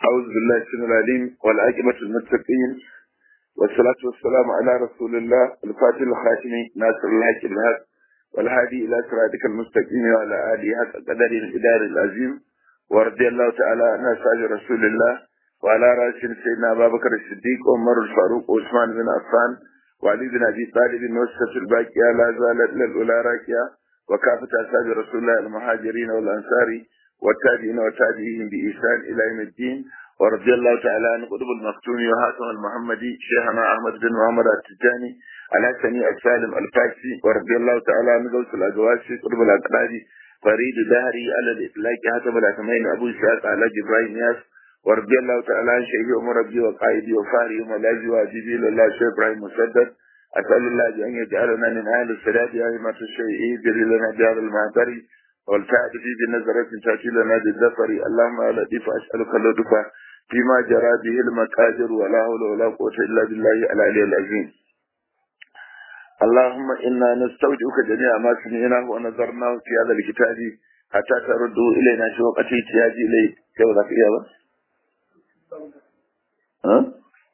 أعوذ بالله السميع العليم والعاقبة المتقين والصلاة والسلام على رسول الله الفاتح الخاتم ناصر الحق بالحق والهادي إلى صراطك المستقيم وعلى آله حق قدر الإدار العظيم ورضي الله تعالى عن أصحاب رسول الله وعلى رأسهم سيدنا أبا بكر الصديق وعمر الفاروق وعثمان بن عفان وعلي بن أبي طالب وسط الباقية لا زالت للأولى راكية وكافة أصحاب رسول الله المهاجرين والأنصار والتابعين وتابعيهم بإحسان إلى يوم الدين ورضي الله تعالى عن قطب المختوم وهاتم المحمدي شيخنا أحمد بن محمد التجاني الحسني السالم الفاكسي ورضي الله تعالى عن غوث الأجواسي قطب الأقرادي فريد دهري على الإطلاق هاتم الأثمين أبو إسحاق على جبرائيل ياس ورضي الله تعالى عن شيخي ومربي وقائدي وفاري وملاذي وأجيبي لله شيخ إبراهيم مسدد أسأل الله أن يجعلنا من أهل السلام يا أئمة الشيء جري لنا بهذا المعتري والتعب في بنظرة تأتي لنا بالذفر اللهم لا لطيف أسألك اللطف فيما جرى به المقادر ولا حول ولا قوة إلا بالله العلي العظيم اللهم إنا نستودعك جميع ما سمعناه ونظرناه في هذا الكتاب حتى تردوا إلينا شوقة احتياجي إليه كيف ذاك إياه ها؟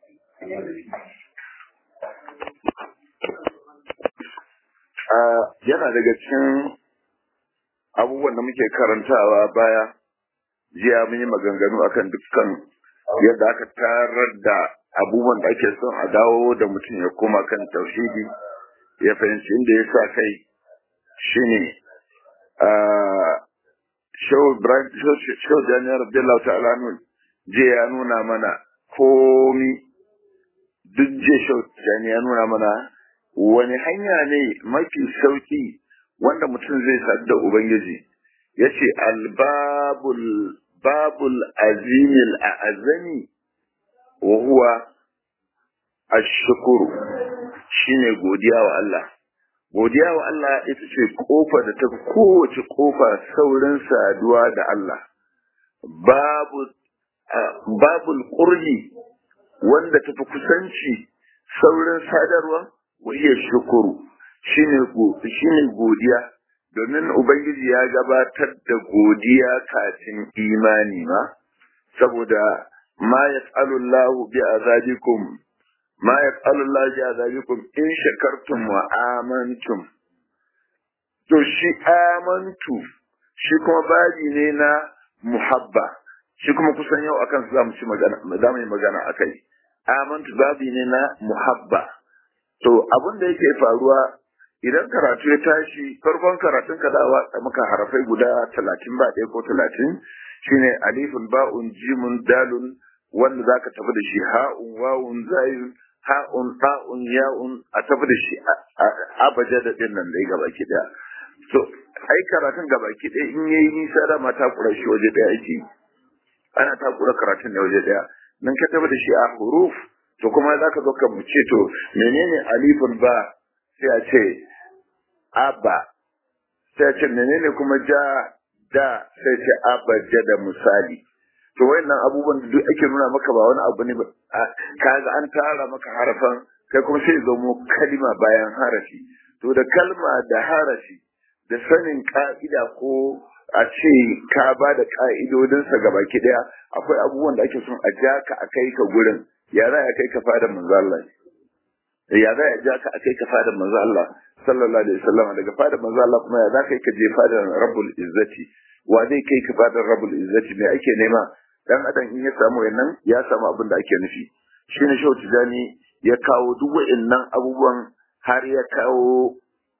yana daga cikin abubuwan da muke karantawa baya jiya mun yi maganganu akan dukkan yadda aka tarar da abubuwan da ake son a dawo da mutum ya koma kan tauhidi ya fahimci inda ya sa kai shine shau janiyar abdullahi ta'ala nun je ya nuna mana komi duk je shau ya nuna mana wani hanya ne mafi sauki wanda mutum zai sadu da Ubangiji ya ce albabul babul azimil a azami wa huwa ashukuru shine godiya wa Allah godiya wa Allah ita ce kofa da ta kowace kofa saurin saduwa da Allah babu babul qurbi wanda tafi kusanci saurin sadarwa wa iya shukuru shine shine godiya domin ubangiji ya gabatar da godiya kafin imani ma saboda ma yaf'alu Allah bi azabikum ma yaf'alu Allah bi azabikum in shakartum wa amantum to shi amantu shi kuma babi ne na muhabba shi kuma kusan yau akan su zamu ci magana zamu yi magana akai amantu babi ne na muhabba to abin da yake faruwa idan karatu ya tashi farkon karatun ka dawa maka harafai guda talatin ba ɗaya ko talatin shine alifun ba'un jimun dalun wanda zaka tafi da shi ha'un wawun zayun ha'un ba'un ya'un a tafi da shi abaja da din nan dai gabaki daya so ai karatun gabaki daya in yayi nisa da mata kura shi waje daya ake ana takura karatun ne waje daya nan ka tafi da shi a huruf to kuma zaka zo ka ce to menene alifun ba sai a ce abba sai ce menene kuma ja da sai ce abba ja da misali to wayannan abubuwan da duk ake nuna maka ba wani abu ne ba kaga an tara maka harafan kai kuma sai zo mu kalma bayan harafi to da kalma da harafi da sanin ka'ida ko a ce ka ba da ka'idodinsa ga baki daya akwai abubuwan da ake son a ja ka a kai ka gurin ya za a kai ka fada manzo Allah ya za a ja ka a kai ka fada manzo Allah sallallahu alaihi wasallam daga fadar manzo Allah kuma ya zaka ka je fadar Rabbul Izzati wa zai kai ka fadar Rabbul Izzati me ake nema dan adam in ya samu wannan ya samu abin da ake nufi shine Shehu Tijani ya kawo duk wa'annan abubuwan har ya kawo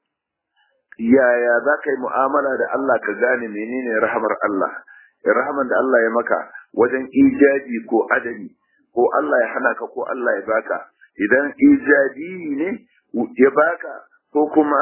yaya za ka yi mu'amala da Allah ka gane menene rahamar Allah rahaman da Allah ya maka wajen ijabi ko adami ko Allah ya hana ka ko Allah ya baka idan ijabi ne ya baka ko kuma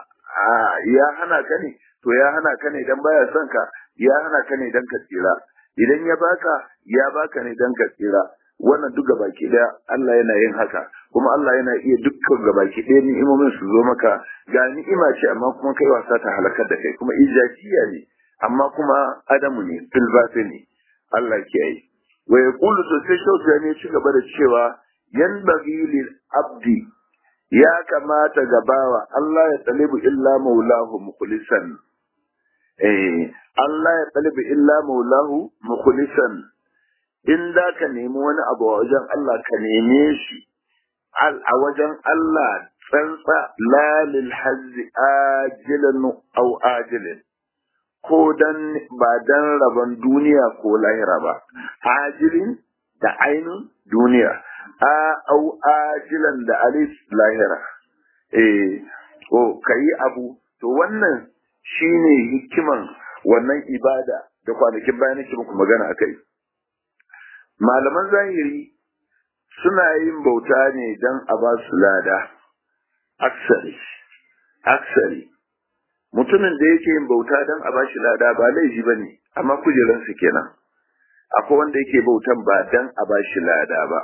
ya hana ka ne to ya hana ka ne dan baya son ka ya hana ka ne dan ka tsira idan ya baka ya baka ne dan ka tsira wannan duk gabaki daya Allah yana yin haka kuma Allah yana iya dukkan gabaki daya ni'imomin su zo maka ga ni'ima ce amma kuma kai wasa ta halakar da kai kuma ijajiya ne amma kuma adamu ne filbati ne Allah ke yi wa yaqulu to sai shautu ne ci gaba da cewa yanbaghi lil abdi ya kamata gabawa Allah ya talibu illa maulahu mukhlisan eh Allah ya talibu illa maulahu mukhlisan in da ka nemi wani abu a wajen Allah ka neme shi a wajen Allah tsantsa lalil hazzi ajilan au ajilin ko dan ba dan rabon duniya ko lahira ba ajilin da ainun duniya a au ajilan da alif lahira eh ko kai abu to wannan shine hikiman wannan ibada da kwanakin bayan nake muku magana akai malaman zahiri suna yin bauta ne don a ba su lada aksari aksari mutumin da yake yin bauta don a ba shi lada ba laifi ba ne amma kujeransu kenan akwai wanda yake bautan ba don a ba shi lada ba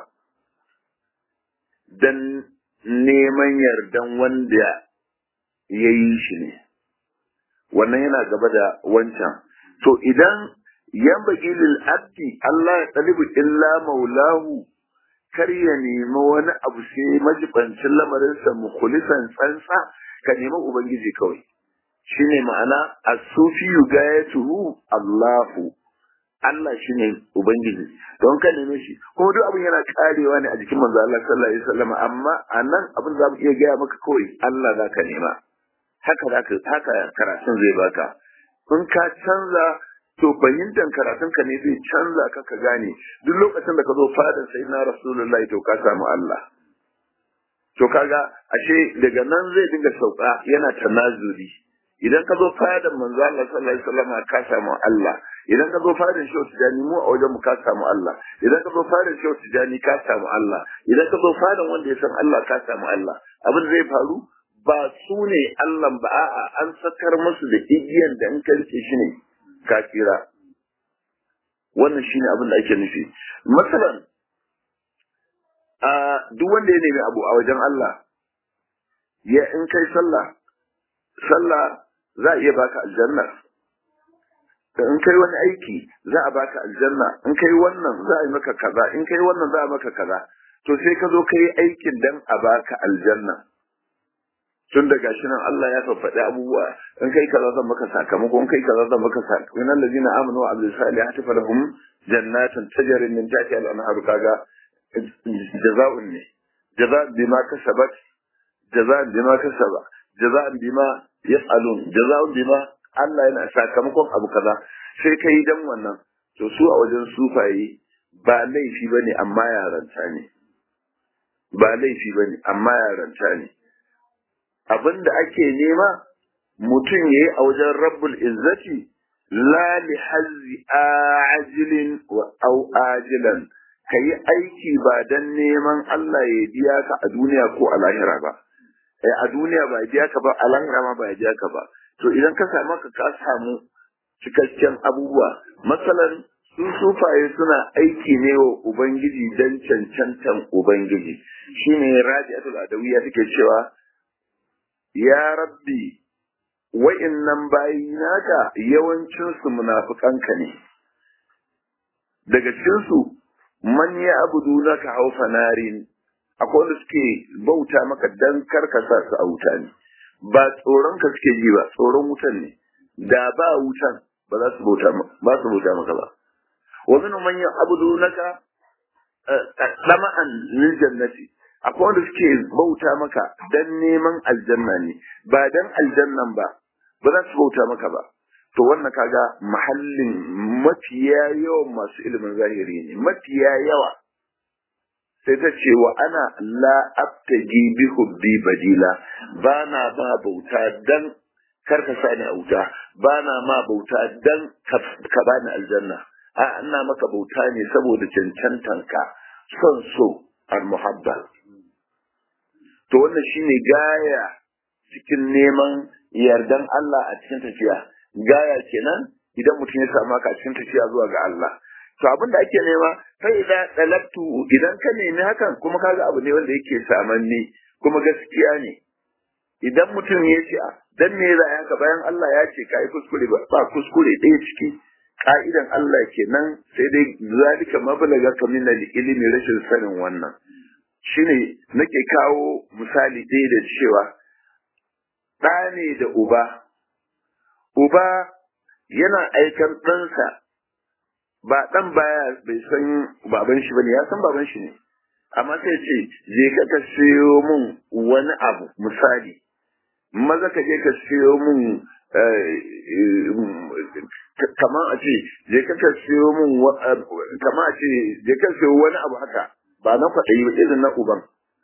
don neman yardan wanda ya yi shi ne wannan yana gaba da wancan to idan yan bagi lil abdi Allah ya talibu illa maulahu kar ya nemi wani abu sai majibancin lamarinsa mukhlisan tsantsa ka nemi ubangiji kawai shine ma'ana as-sufi yugayatuhu Allahu Allah shine ubangiji don ka neme shi kuma duk abin yana karewa ne a jikin manzo Allah sallallahu alaihi wasallam amma anan abin za mu iya gaya maka kawai Allah zaka nema haka zaka haka karatun zai baka in ka canza to fahimtar karatun ka ne zai canza ka ka gane duk lokacin da ka zo fadar sai na rasulullahi to ka samu Allah to kaga ashe daga nan zai dinga sauka yana tanazuri idan ka zo fadar manzo Allah sallallahu alaihi wasallam ka samu Allah idan ka zo fadar shehu tijani mu a wajen mu ka samu Allah idan ka zo fadar shehu tijani ka samu Allah idan ka zo fadar wanda ya san Allah ka samu Allah abin zai faru ba su ne Allah ba a'a an sakar musu da igiyan da in ka rike shi ne ka tsira wannan shine abin da ake nufi masalan a duk wanda ya nemi abu a wajen Allah ya in kai sallah sallah za a iya baka aljanna in kai wani aiki za a baka aljanna in kai wannan za a yi maka kaza in kai wannan za a maka kaza to sai ka zo ka yi aikin dan a baka aljanna tun da gashi nan Allah ya faɗi abubuwa in kai kaza zan maka sakamako in kai kaza zan maka sakamako innal ladina amanu wa amilus salihati falahum jannatun tajri min tahtiha al-anharu kaga jaza'un ne jaza'un bima kasabat jaza'un bima kasaba jaza'un bima yas'alun jaza'un bima Allah yana sakamakon abu kaza sai kai dan wannan to su a wajen sufaye ba laifi bane amma yaranta ne ba laifi bane amma yaranta ne abin da ake nema mutum ya yi a wajen rabbul izzati la li hazzi ajilin wa au ajilan ka yi aiki ba don neman Allah ya biya ka a duniya ko a lahira ba a duniya ba ya biya ka ba a lahira ma ba ya biya ka ba to idan ka samu ka ka samu cikakken abubuwa masalan su sufaye suna aiki ne wa ubangiji don cancantan ubangiji shine rabi'atul adawiyya take cewa ya rabbi wa'innan bayi naka yawancinsu munafukanka ne daga cikinsu man ya abudu naka haufa narin akwai wanda suke bauta maka dan karkasa su a wuta ne ba tsoron ka suke ji ba tsoron wutan ne da ba wutan ba za su bauta ba su bauta maka ba wa min man ya abudu naka lama'an lil jannati akwai wanda suke bauta maka dan neman aljanna ne ba dan aljannan ba ba za su bauta maka ba to wannan kaga mahallin mafiya yawan masu ilimin zahiri ne mafiya yawa sai ta ce wa ana la abtaji bi hubbi badila ba na ba bauta dan kar ka sa ni a wuta ba na ma bauta dan ka bani aljanna a ina maka bauta ne saboda cancantanka son so al-muhabba to wannan shine gaya cikin neman yardan Allah a cikin tafiya gaya kenan idan mutum ya samu ka cikin tafiya zuwa ga Allah to abin da ake nema fa idan dalabtu idan ka nemi hakan kuma kaga abu ne wanda yake samanni kuma gaskiya ne idan mutum ya ce dan me za a haka bayan Allah ya ce kai kuskure ba ba kuskure ɗaya ciki ka'idan Allah kenan sai dai zalika mablaga ka min ilimi rashin sanin wannan shine nake kawo misali ɗaya da cewa ɗa ne da uba uba yana aikan ɗansa ba dan baya bai san baban shi bane ya san baban shi ne amma sai ce je ka ka siyo mun wani abu misali maza ka je ka siyo mun kamar a ce je ka ka siyo mun kamar a ce je ka siyo wani abu haka ba na kwaɗayi ba irin na uban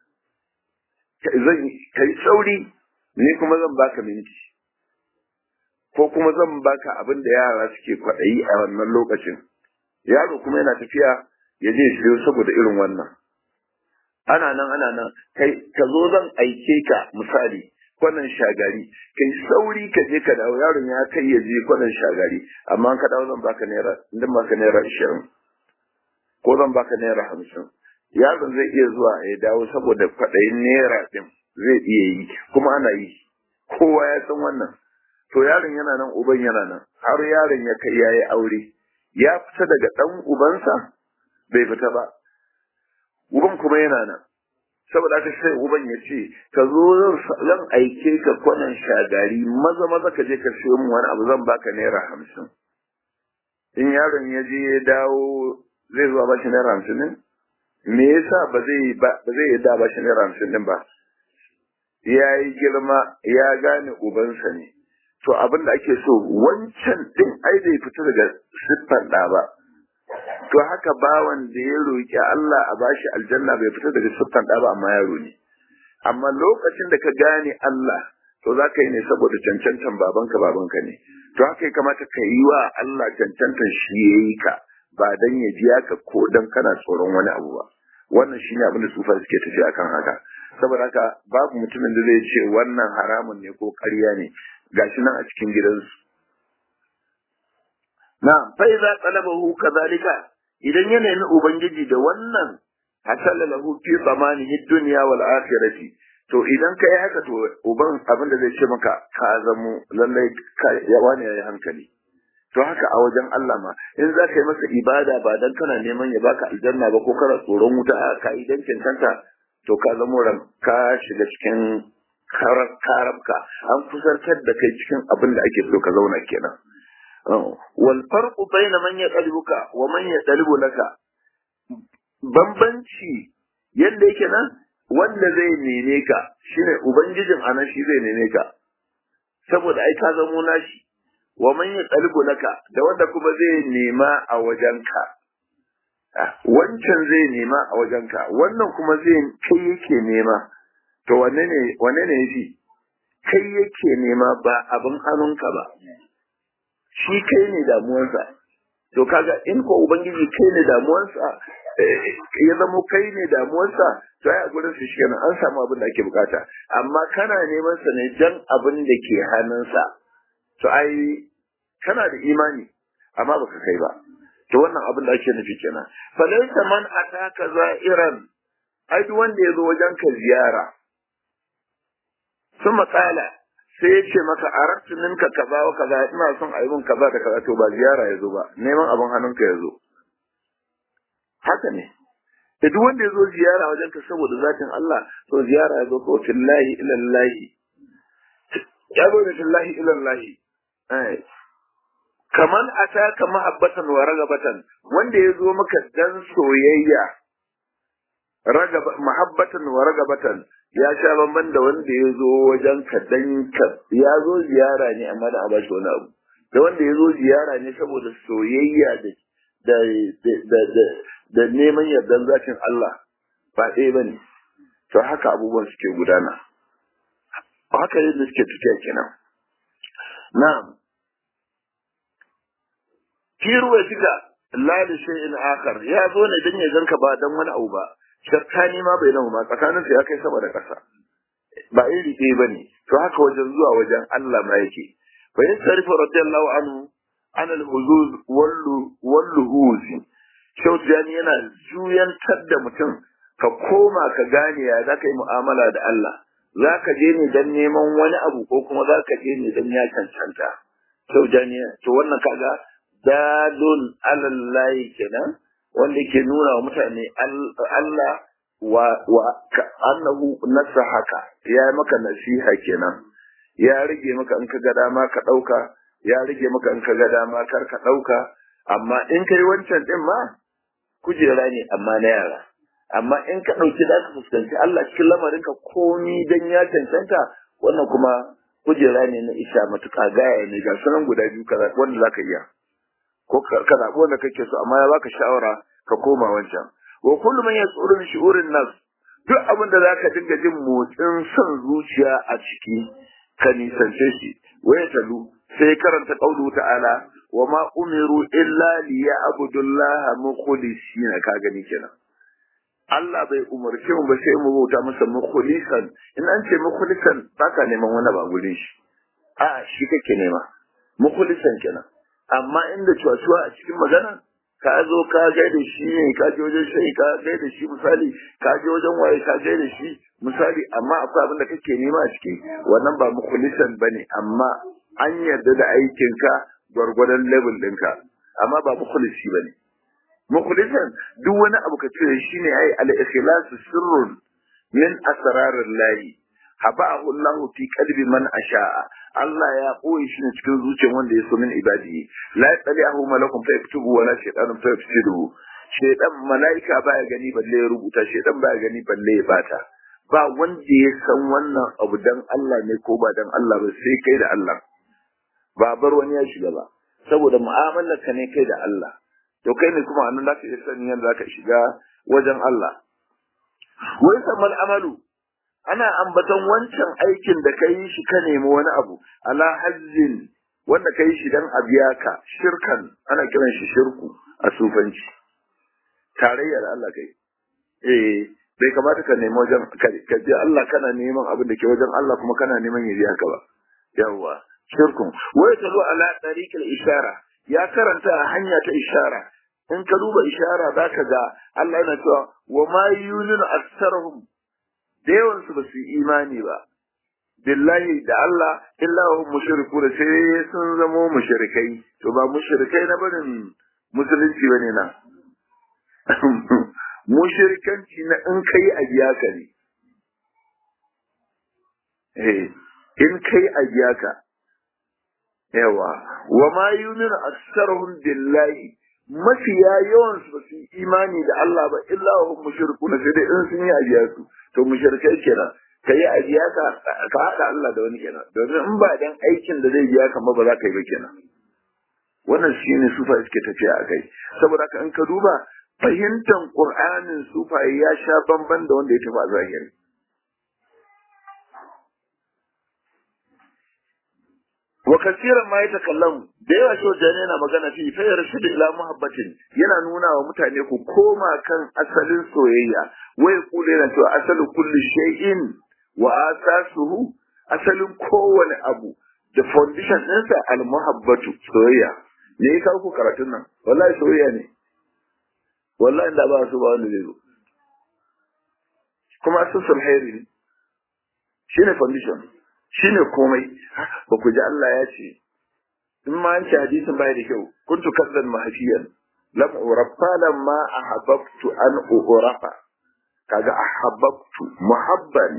zan kai sauri ni kuma zan baka minti ko kuma zan baka abin da yara suke kwaɗayi a wannan lokacin yaro kuma yana tafiya ya je siyo saboda irin wannan ana nan ana nan kai ka zo zan aike ka misali kwanan shagari kai sauri ka je ka dawo yaron ya kai ya je kwanan shagari amma ka dawo zan baka naira zan baka naira ashirin ko zan baka naira hamsin yaron zai iya zuwa ya dawo saboda kwaɗayin naira ɗin zai iya yi kuma ana yi kowa ya san wannan to yaron yana nan uban yana nan har yaron ya kai yayi aure ya fita daga ɗan ubansa bai fita ba uban kuma yana nan saboda haka sai uban ya ce ka zo zan aike ka kwanan shagari maza maza ka je ka siyo min wani abu zan baka naira hamsin in yaron ya je ya dawo zai zuwa ba shi naira hamsin ne me yasa ba zai ba zai yadda ba shi naira hamsin din ba ya yi girma ya gane ubansa ne to abin da ake so wancan din ai bai fita daga siffar ɗa ba to haka bawan da ya roƙi Allah a bashi aljanna bai fita daga siffar ɗa ba amma yaro ne amma lokacin da ka gane Allah to za ka yi ne saboda cancantan babanka babanka ne to haka ya kamata ka yi wa Allah cancantan shi ya yi ka ba dan ya biya ka ko dan kana tsoron wani abu ba wannan shine abin da sufa suke tafi akan haka saboda haka babu mutumin da zai ce wannan haramun ne ko ƙarya ne gashi nan a cikin gidansu na fa idza talabahu kadhalika idan ya nemi ubangiji da wannan hasala lahu fi zamanihi dunya wal akhirati to idan kai haka to uban abin da zai ce maka ka zamo lallai ya wani yayi hankali to haka a wajen Allah ma in za ka yi masa ibada ba dan kana neman ya baka aljanna ba ko kana tsoron wuta a ka'idan cancanta to ka zamo ran ka shiga cikin karabka an kusantar da kai cikin abin da ake so ka zauna kenan wal farqu bayna man yaqlibuka wa man yaqlibu laka bambanci yadda yake nan wanda zai neme ka shine ubangijin anan shi zai neme ka saboda ai ka zamo nashi wa man yaqlibu laka da wanda kuma zai nema a wajenka wancan zai nema a wajenka wannan kuma zai kai yake nema to wanne ne wanne ne yafi kai yake nema ba abin hannunka ba shi kai ne damuwarsa to kaga in ko ubangiji kai ne damuwarsa ya zamo kai ne damuwarsa to ai a gurin su shi an samu abin da ake bukata amma kana neman sa ne jan abin da ke hannunsa to ai kana da imani amma baka kai ba to wannan abin da ake nufi kenan falaita man ataka za'iran ai duk wanda ya zo wajen ka ziyara sun matsala sai ya ce maka a rattuninka kaza wa kaza ina son a yi min kaza da kaza to ba ziyara ya zo ba neman abin hannunka ya zo haka ne da duk wanda ya zo ziyara wajen ka saboda zatin Allah to ziyara ya zo ko fillahi ilallahi ya zo da fillahi ilallahi kaman ataka mahabbatan wa ragabatan wanda ya zo maka dan soyayya ragaba mahabbatan wa ragabatan ya sha bamban da wanda ya zo wajen ka dan ka ya zo ziyara ne amma da a bashi wani abu da wanda ya zo ziyara ne saboda soyayya da da da da da neman yardan zakin Allah ba ɗaya bane to haka abubuwan suke gudana haka yadda suke tafiya kenan na'am fi ruwatika la li shay'in akhar ya zo ne dan ya ganka ba dan wani abu ba shakkani ma bai namu ma tsakanin ya kai sama da ƙasa ba iri ɗaya bane to haka wajen zuwa wajen Allah ma yake fa yasrifu radiyallahu anhu an al-huzuz wallu walluhuz shautani yana juyantar da mutum ka koma ka gane ya zaka yi mu'amala da Allah zaka je ne dan neman wani abu ko kuma zaka je ne dan ya cancanta shautani to wannan kaga dalun alallahi kenan wanda ke nuna wa mutane Allah wa wa annahu nasahaka ya maka nasiha kenan ya rage maka in ka ga dama ka dauka ya rage maka in ka ga dama kar ka dauka amma in kai wancan din ma kujera ne amma na yara amma in ka ɗauki za ka fuskanci Allah cikin lamarin ka komi dan ya cancanta wannan kuma kujera ne na isha matuƙa gaya ne ga sunan guda biyu kaza wanda za ka iya ko ka zaɓi wanda kake so amma ya baka shawara ka koma wancan wa kullu man yasuru bi shu'urin nas duk abin da zaka dinga jin motsin son zuciya a ciki ka nisance shi waya talu sai karanta qaulu ta'ala wa ma umiru illa liya'budullaha mukhlisina ka gani kenan Allah bai umarce mu ba sai mu bauta masa mukhlisan in an ce mukhlisan baka neman wani ba gurin shi a shi kake nema mukhlisan kenan amma inda cuwa a cikin magana ka zo ka gaida shi ne ka je wajen shi ka gaida shi misali ka je wajen waye ka gaida shi misali amma akwai abin da kake nema a ciki wannan ba mukhlisan bane amma an yarda da aikinka gwargwadon level ɗinka amma ba mukhlisi bane mukhlisan duk wani abu ka cire shi ne ai al-ikhlasu sirrun min asrarir lahi haba'ahu Allah fi qalbi man asha'a Allah ya koyi shi ne cikin zuciyar wanda ya so min ibadihi la yatali'ahu malakun fa yaktubu wala shaytanun fa yafsiduhu shaytan malaika baya gani balle ya rubuta shaytan baya gani balle ya bata ba wanda ya san wannan abu dan Allah ne ko ba dan Allah ba sai kai da Allah ba bar wani ya shiga ba saboda mu'amalar ka ne kai da Allah to kai ne kuma annan zaka iya sanin yadda zaka shiga wajen Allah wai samal amalu ana ambaton wancan aikin da ka yi shi ka nemi wani abu ala hazzin wanda ka yi shi dan a biya ka shirkan ana kiran shi shirku a sufanci tarayya da Allah kai eh bai kamata ka nemi wajen ka je Allah kana neman abin da ke wajen Allah kuma kana neman ya biya ka ba yawwa shirkun wai ta zo ala tariqil ishara ya karanta a hanya ta ishara in ka duba ishara zaka ga Allah yana cewa wa ma yuninu aktsaruhum da yawansu ba su yi imani ba billahi da Allah illa hum mushriku da sai sun zamo mushrikai to ba mushrikai na barin musulunci bane na mushrikanci na in kai a biya ka ne eh in kai a biya ka yawa wa ma yuminu aktsaruhum billahi mafiya yawan su ba su yi imani da Allah ba illa hum mushrikuna sai dai in sun yi ajiya su to mushrikai kenan ka yi ajiya ka ka haɗa Allah da wani kenan domin in ba dan aikin da zai biya ka ba za ka yi ba kenan wannan shine sufa suke tafiya a kai saboda haka in ka duba fahimtar Qur'anin sufa ya sha bamban da wanda ya tafi a zahiri wa kasiran ma yatakallamu da yawa shi wajen yana magana fi fa yarshid ila muhabbatin yana nuna wa mutane ku koma kan asalin soyayya wai kula yana cewa asalu kulli shay'in wa asasuhu asalin kowane abu da foundation ɗinsa al muhabbatu soyayya ne ya kawo ku karatun nan wallahi soyayya ne wallahi da ba su ba wanda zai zo kuma asusul khairi ne shine foundation shine komai ba ku ji Allah ya ce in ma an ce hadisin bai da kyau kuntu kaddan mahafiyan lam urafa lamma ahabbtu an urafa kaga ahabbtu muhabban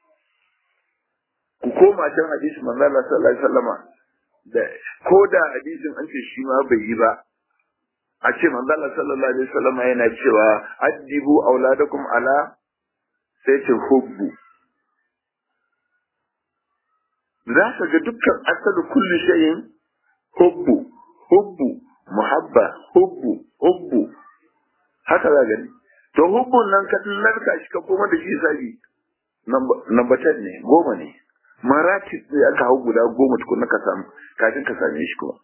ku koma can hadisin manzo Allah sallallahu alaihi wasallama da ko da hadisin an ce shi ma bai yi ba a ce manzo Allah sallallahu alaihi wasallama yana cewa addibu auladakum ala sai ce hubbu za ka ga dukkan asalu kulli shayin hubbu hubbu muhabba hubbu hubbu haka za gani to hubbun nan ka narka shi ka koma da shi sabi number 10 ne goma ne maratib ne aka hau guda goma tukun ka samu kafin ka same shi kuma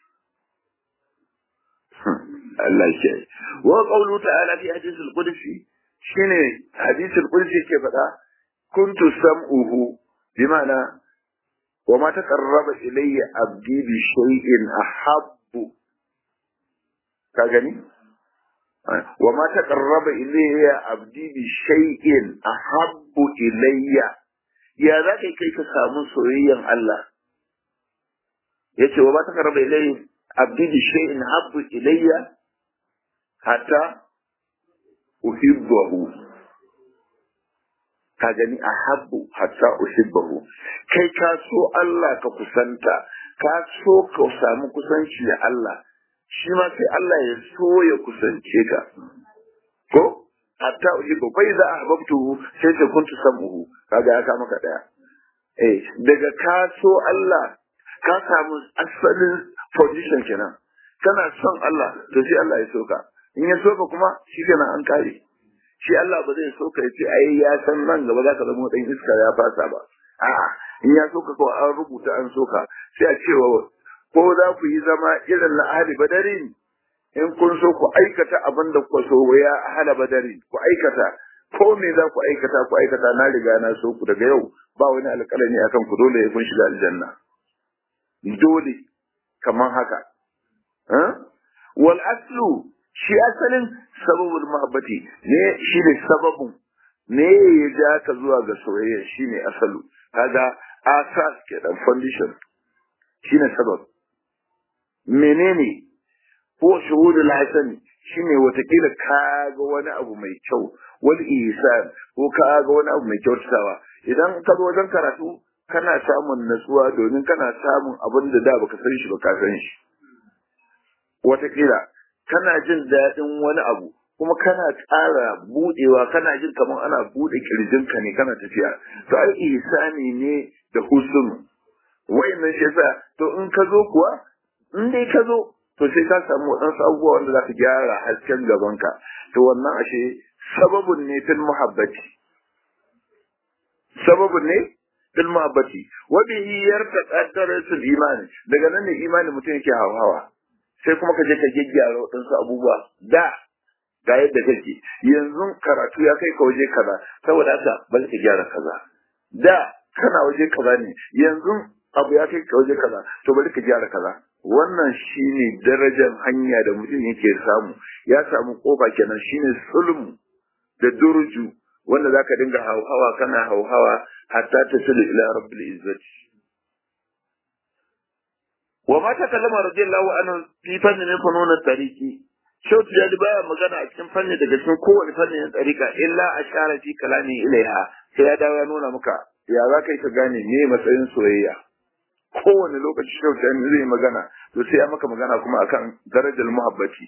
Allah ya ce wa qawlu ta'ala fi hadith al-qudsi shine hadith al-qudsi ke faɗa kuntu sam'uhu bima'ana وما تقرب إلي عبدي بشيء أحب كاغني وما تقرب إلي عبدي بشيء أحب إلي يا ذاك كيف سامو سويا الله yace wa ba ta karba ilai abdi bi shay'in habbu ilayya hatta uhibbahu ka gani a habbu hatta uhibbahu kai ka so Allah ka kusanta ka so ka samu kusanci da Allah shi ma sai Allah ya so ya kusance ka ko hatta uhibbu fa idza ahbabtuhu sai ta kuntu sam'uhu kaga ya ka maka daya eh daga ka so Allah ka samu asalin position kenan kana son Allah to sai Allah ya soka in ya soka kuma shi kenan an kare shi Allah ba zai soka ya ce ai ya san nan gaba za ka zama dan iska ya fasa ba a'a in ya soka ko an rubuta an soka sai a cewa ko za ku yi zama irin na ahli badarin in kun so ku aikata abin da ku so ya ahli badari ku aikata ko me za ku aikata ku aikata na riga na so ku daga yau ba wani alƙalami akan ku dole kun shiga aljanna dole kaman haka wal aslu shi asalin sababul mahabbati ne shi ne sababun ne ya ja ka zuwa ga soyayya shi ne asalu kaga asas ke dan foundation shi ne sabab menene ko shuhudul hasani shine watakila ka ga wani abu mai kyau wal ihsan ko ka ga wani abu mai kyautatawa idan ka zo wajen karatu kana samun natsuwa domin kana samun abin da da baka san shi ba ka san shi watakila kana jin daɗin wani abu kuma kana ƙara buɗewa kana jin kamar ana buɗe kirjinka ne kana tafiya to ai ihsani ne da husnu wayannan shi yasa to in ka zo kuwa in dai ka zo to sai ka samu waɗansu abubuwa wanda za ka gyara hasken gabanka to wannan ashe sababun ne fil muhabbati sababun ne fil muhabbati wa bihi yartaqa darasul imani daga nan ne imani mutum yake hawa sai kuma ka je ka gyaggyara waɗansu abubuwa da ga yadda kake yanzu karatu ya kai ka waje kaza saboda haka bari ka gyara kaza da kana waje kaza ne yanzu abu ya kai ka waje kaza to bari ka gyara kaza wannan shine darajar hanya da mutum yake samu ya samu kofa kenan shine sulmu da durju wanda zaka dinga hauhawa kana hauhawa hatta tasilu ila rabbil izzati wa ma takallama radiyallahu anhu fi fannin min funun at-tariqi Shautu ya baya magana a cikin fanni daga cikin kowane fannin tsarika illa a shara fi kalami ilaiha sai ya dawo ya nuna maka ya za ka yi ka gane me matsayin soyayya kowane lokaci shautu ya zai magana to sai ya maka magana kuma akan darajar muhabbati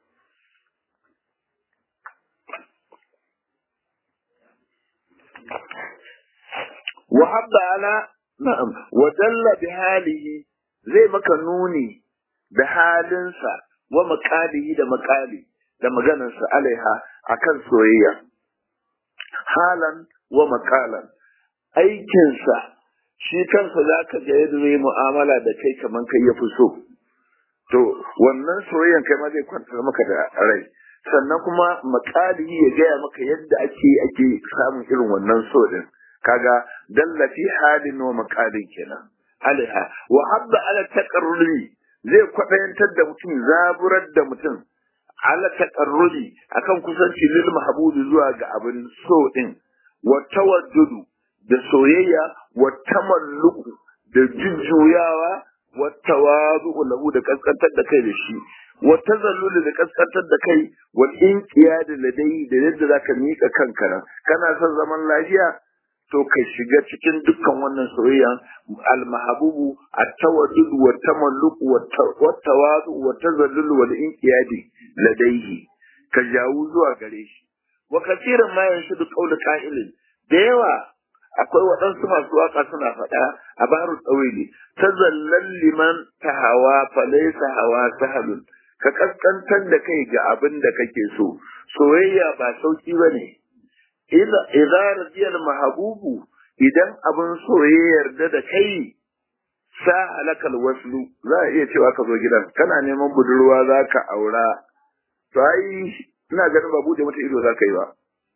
wa habba ala na'am wa dalla bi halihi zai maka nuni da halinsa wa makalihi da makali da maganarsa alaiha akan soyayya halan wa makalan aikinsa shi kansa za ka ga yadda zai mu'amala da kai kamar kai ya fi so to wannan soyayyan kai ma zai kwantar maka da rai sannan kuma makalihi ya gaya maka yadda ake ake samun irin wannan so din kaga dalla fi halin wa makalin kenan alaiha wa habba ala taqarrubi zai kwaɗayantar da mutum zaburar da mutum ala taƙarrubi akan kusanci lil mahbubi zuwa ga abin so din wa tawaddudu da soyayya wa tamalluku da jujjuyawa wa tawadu lahu da kaskantar da kai da shi wa tazallul da kaskantar da kai wa inqiyad ladai da yadda zaka mika kanka nan kana son zaman lafiya to ka shiga cikin dukkan wannan soyayya al-mahbubu at-tawaddud wa tamalluq wa tawadu wa tazallul wa inqiyadi ladaihi ka jawu zuwa gare shi wa kasiran ma yanshudu qawlu qa'ilin da yawa akwai waɗansu masu waka suna faɗa a baru tsawili tazallal liman tahawa fa laysa hawa sahalun ka kaskantar da kai ga abin da kake so soyayya ba sauki bane idza radiyal mahabubu idan abin so ya yarda da kai sa halakal waslu za a iya cewa ka zo gidan kana neman budurwa za ka aura to ai ina ganin ba bude mata ido za ka yi ba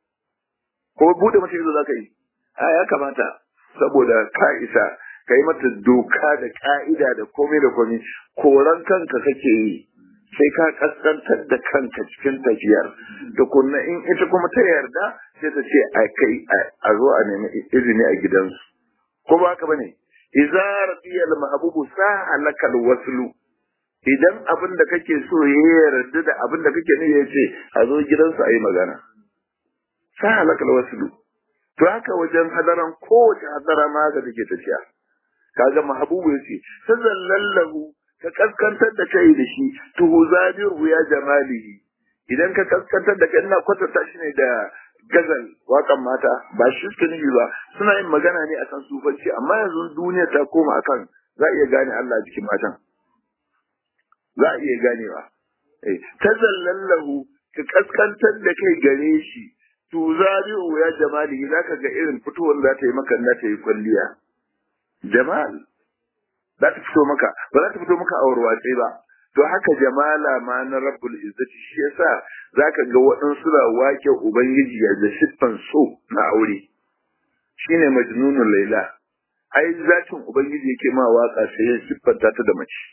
ko bude mata ido za ka yi a ya kamata saboda ka isa ka yi mata doka da ka'ida da komai da komai koran kanka kake yi sai ka kaskantar da kanka cikin tafiyar da kunna in ita kuma ta yarda sai ta ce a kai a zo a nemi izini a gidansu ko ba haka bane idza radiyal mahbubu sahalaka alwaslu idan abin da kake so ya yarda da abin da kake ne yace a zo gidansu a yi magana sahalaka alwaslu to haka wajen hadaran kowace hadara ma ga take tafiya kaga mahbubu yace tazallallahu ka kaskantar da kai da shi tuhu zabiru ya jamalihi idan ka kaskantar da kai ina kwatanta shi ne da gazal wakan mata ba shi suke nufi ba suna yin magana ne akan sufanci amma yanzu duniya ta koma akan za a iya gane Allah a jikin matan za a iya ganewa eh tazallallahu ka kaskantar da kai gare shi to zabi'u ya jamali zaka ga irin fitowar za ta yi maka na ta yi kwalliya jamal za ta fito maka ba za ta fito maka a warwatse ba to haka jamala ma na rabbul izzati shi yasa zaka ga waɗansu na wake ubangiji ya da siffan so na aure shine majnunul laila ai zatin ubangiji yake ma waka sai ya siffanta ta da mace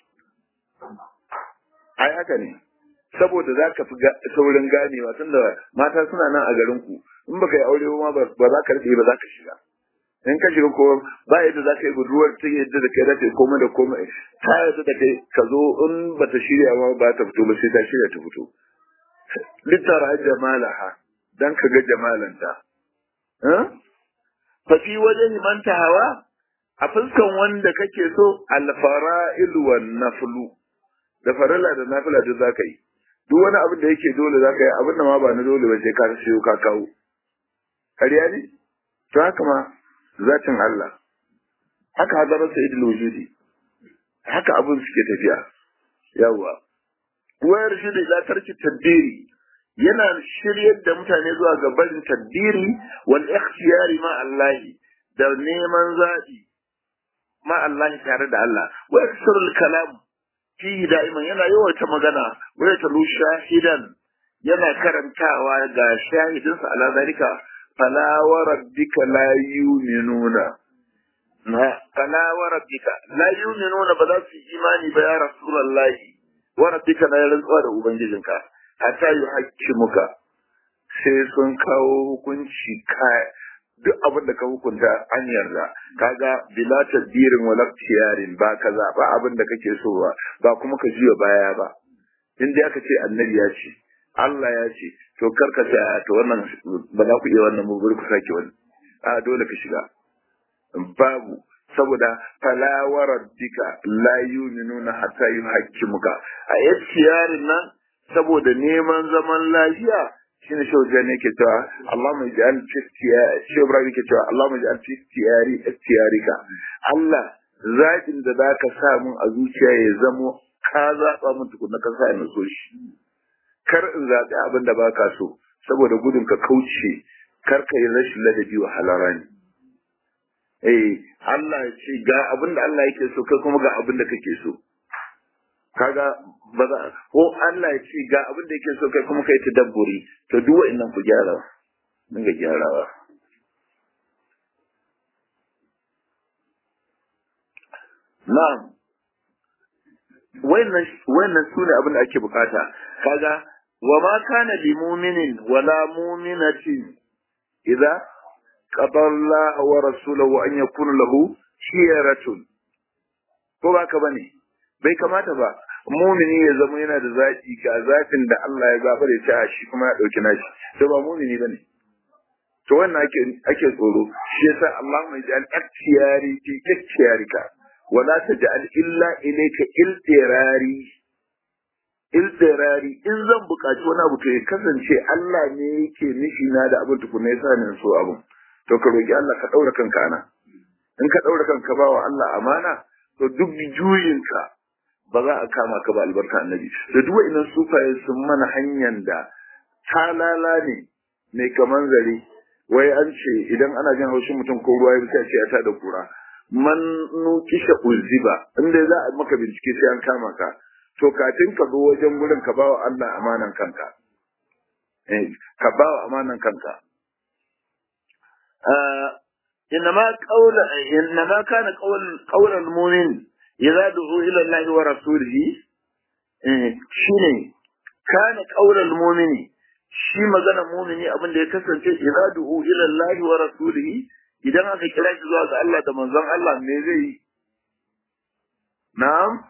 ai haka ne saboda za ka fi saurin ganewa tunda mata suna nan a garin ku in baka yi aure ma ba za ka rike ba za ka shiga in ka shiga ko ba yadda za ka yi budurwar ta yadda da kai za ta yi komai da komai ta yadda da kai ka zo in ba ta shirya ma ba ta fito ba sai ta shirya ta fito littara jamalaha dan ka ga jamalanta fa fi wajen manta hawa a fuskan wanda kake so alfara'il wan naflu da farilla da nafila duk zaka yi duk wani abin da yake dole zaka yi abin da ma ba na dole ba sai ka siyo ka kawo kariya ne to haka ma zatin Allah haka hadarar sayyidul wujudi haka abin suke tafiya yawa wayar shi da tarki tadbiri yana shiryar da mutane zuwa ga barin tadbiri wal ikhtiyari ma Allah da neman zabi ma Allah tare da Allah wa yaksarul kalam fihi da'iman yana yawaita magana wa yatalu shahidan yana karantawa ga shahidinsa ala zalika fala wa rabbika la yu'minuna na fala wa rabbika la yu'minuna ba za su yi imani ba ya rasulullahi wa rabbika na rantsuwa da ubangijinka hatta yuhaqqimuka sai sun kawo hukunci ka duk abin da ka hukunta an yarda kaga bila tadbirin wala tiyarin ba kaza ba abin da kake so ba ba kuma ka juya baya ba in dai aka ce annabi ya ce Allah ya ce to karka ta to wannan ba za ku iya wannan mu ku sake wani a dole ka shiga babu saboda fala wa rabbika la yu'minuna hatta yuhaqqimuka a yarin nan saboda neman zaman lafiya shine shi wajen ne ke cewa Allahumma ij'al fi istiyari shi Ibrahim ke cewa Allahumma ij'al fi istiyari istiyarika Allah zaɓin da zaka sa mun a zuciya ya zamo ka zaɓa mun tukunna ka sa ni so shi kar in zaɓi abin da baka so saboda gudun ka kauce kar ka yi rashin ladabi wa halarani eh Allah ya ce ga abin da Allah yake so kai kuma ga abin da kake so kaga ba za ko Allah ya ce ga abin da yake so kai kuma kai ta dabburi to duk wa'annan ku gyara mun ga gyarawa na'am wannan wannan sune abin da ake bukata kaga wa ma kana li mu'minin wala mu'minatin idza qada Allah wa rasuluhu an yakuna lahu shiyaratun ko ba ka bane bai kamata ba mumini ya zama yana da zaki ga zafin da Allah ya zaba da ta shi kuma ya dauki nashi to ba mumini bane to wannan ake ake tsoro shi yasa Allah mai ji al-ikhtiyari fi ikhtiyarika wa la taj'al illa ilayka iltirari iltirari in zan buƙaci wani abu to ya kasance Allah ne yake nishi na da abin tukuna yasa ne so abun to ka roki Allah ka daura kanka ana in ka daura kanka ba wa Allah amana to duk juyinka ba za a kama ka ba albarka annabi da duk wa'annan sufaye sun mana hanyar da talala ne mai kaman zare wai an ce idan ana jin haushin mutum ko ruwa ya bisa ce ya ta da kura man nukisha uziba inda za a maka bincike sai an kama ka to kafin ka zo wajen gurin ka bawa Allah amanan kanka eh ka bawa amanan kanka إنما قول إنما كان قول قول المؤمن إذا دعوا إلى الله ورسوله شيني كان قول المؤمن shi magana mumini abin da ya kasance idza du'u ila Allah wa rasulihi idan aka kira shi zuwa ga Allah da manzon Allah me zai yi na'am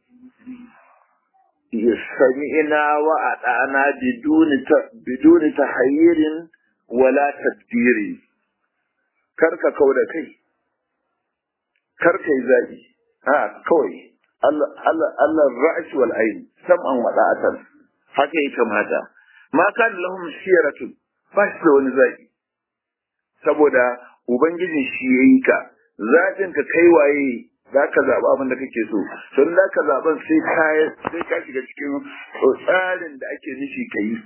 yasmi'na wa ata'na biduni biduni tahayyirin wala tadbirin karka kau da kai karka yi zaɓi a kawai Allah ra'ash wal ayn sam'an wa da'atan haka ya kamata ma kan lahum shiratun ba shi da wani zaki saboda ubangijin shi yayi ka zakin ka kai waye za ka zaɓa abin da kake so don za ka zaɓen sai ka sai ka shiga cikin tsarin da ake nufi ka yi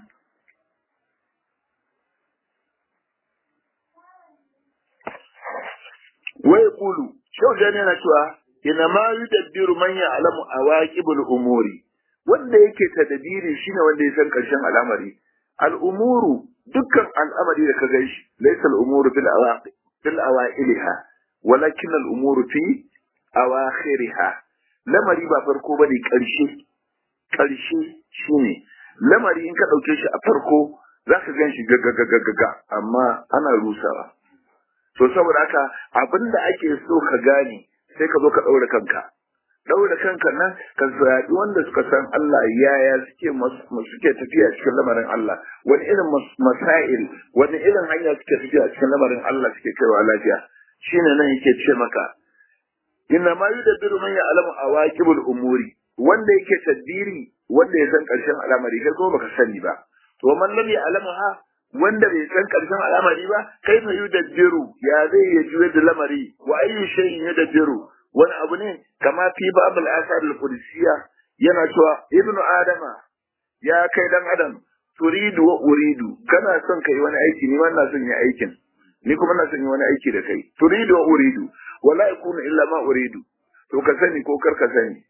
wai kulu shau da yana cewa ina ma yudabbiru man ya'lamu awaqibul umuri wanda yake tadabiri shine wanda ya san karshen al'amari al'umuru dukkan al'amari da ka gaishe laysa al'umuru fil awaqi fil awailiha walakin al'umuru fi awakhiriha lamari ba farko bane karshe karshe shine lamari in ka dauke shi a farko zaka gan shi gaga amma ana rusawa to saboda haka abinda ake so ka gane sai ka zo ka daura kanka daura kanka nan ka zaɓi wanda suka san Allah yaya suke suke tafiya cikin lamarin Allah wani irin masail wani irin hanya suke tafiya cikin lamarin Allah suke kaiwa lafiya shine nan yake ce maka inna ma yudabbiru man ya'lamu awaqibul umuri wanda yake tadbiri wanda ya san karshen al'amari kai kuma baka sani ba to man lam ya'lamuha wanda bai san karshen al'amari ba kai fa yudabbiru ya zai ya juye da lamari wa ayyu shay'in yudabbiru wani abu ne kama fi babul asar al-qudsiya yana cewa ibnu adama ya kai dan adam turidu wa uridu kana son kai wani aiki ni ma ina son yi aikin ni kuma na son yi wani aiki da kai turidu wa uridu wala yakunu illa ma uridu to ka sani ko kar ka sani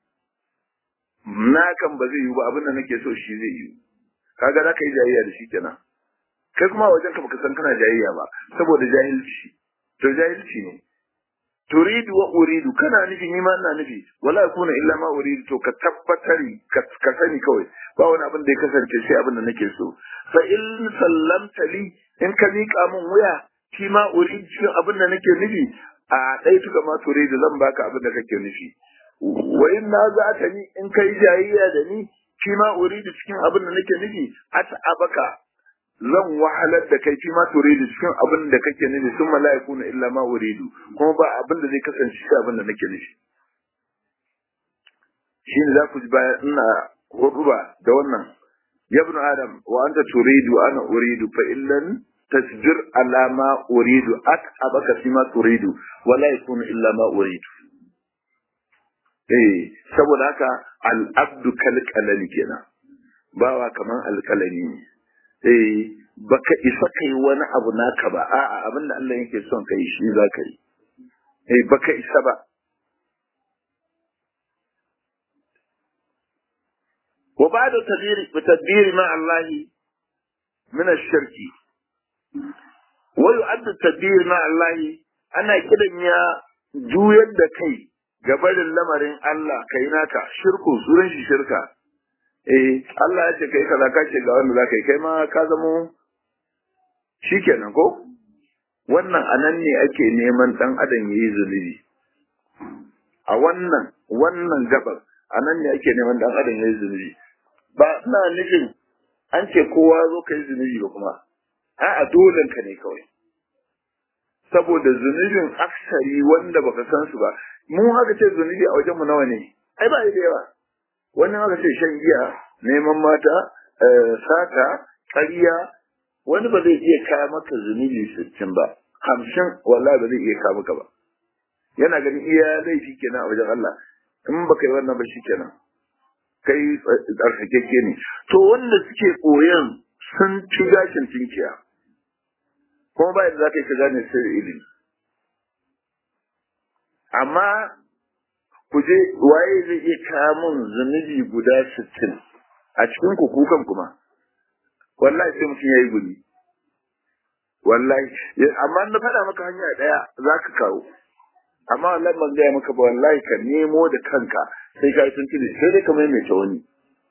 na kan ba zai yi ba abin da nake so shi zai yi kaga za ka yi jayayya da shi kenan kai kuma wajen ka baka san kana jayayya ba saboda jahilci to jahilci ne turidu wa uridu kana nufi ni ma ina nufi wala yakuna illa ma uridu to ka tabbatari ka sani kawai ba wani abin da ya kasance sai abin da nake so fa in sallamta li in ka miƙa min wuya shi ma uridu cikin abin da nake nufi a ɗai tuka ma turidu zan baka abin da kake nufi wa in na za ta ni in kai jayayya da ni shi ma uridu cikin abin da nake nufi ata abaka zan wahalar da kai fi ma turidu cikin abin da kake nufi sun mala'iku na illa ma uridu kuma ba abin da zai kasance shi abin da nake nufi shi ne za ku ji bayan ina huduba da wannan ya ibn adam wa anta turidu ana uridu fa illan tasbir ala ma uridu at abaka fi ma turidu wa la yakunu illa ma uridu eh saboda haka al abdu kal qalali kenan bawa kaman alkalami ne eh baka isa kai wani abu naka ba a'a abin da Allah yake son kai shi za ka yi eh baka isa ba wa ba'da tadbiri tadbiri ma Allah min ash-shirk wa yu'addu tadbir ma Allah ana kidan ya juyar da kai gabarin lamarin Allah kai naka shirku suran shi shirka eh Allah ya ce kai kaza ka ce ga wanda zaka yi kai ma ka zamo shikenan ko wannan anan ne ake neman dan adam yayi zulubi a wannan wannan gabar anan ne ake neman dan adam yayi zulubi ba ina nufin an ce kowa zo kai zunubi ba kuma a'a dolen ka ne kawai saboda zunubin aksari wanda baka san su ba mu haka ce zunubi a wajen mu nawa ne ai ba da yawa wani haka ce shan giya neman mata sata ƙarya wani ba zai iya kaya maka zunubi sittin ba hamsin wallahi ba zai iya kaya maka ba yana ganin iya laifi kenan a wajen Allah in baka yi wannan ba shi kenan kai tsarkakeke ne to wanda suke koyan sun ci gashin tinkiya kuma ba yadda za ka yi ka gane sirri ilimi amma ku je waye zai iya kawo mun zunubi guda sittin a cikin ku kukan kuma wallahi sai mutum ya yi gudi wallahi amma na faɗa maka hanya ɗaya za ka kawo amma wallahi ban gaya maka ba wallahi ka nemo da kanka sai ka yi tuntuni sai dai ka maimaita wani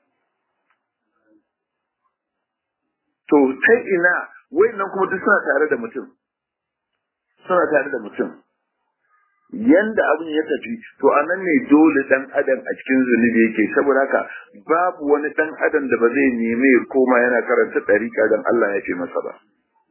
to ta ina nan kuma duk suna tare da mutum suna tare da mutum yanda abin ya tafi to a nan ne dole dan adam a cikin zunubi yake saboda haka babu wani dan adam da ba zai nemi ya koma yana karanta ɗariƙa don Allah ya ce masa ba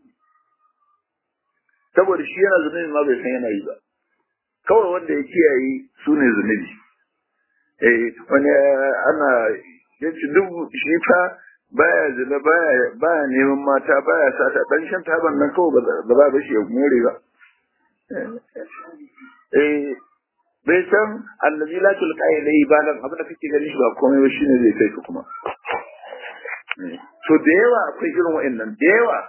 saboda shi yana zunubi ma bai san yana yi ba kawai wanda ya kiyaye su ne zunubi eh wani ana yace duk shi fa baya zina baya baya neman mata baya sata dan shan taban nan kawai ba za ba shi ya more ba eh bai san allazi la tulqa ilayhi balan abin da kake gani shi ba komai ba shine zai kai ka kuma to da yawa akwai irin wa'annan da yawa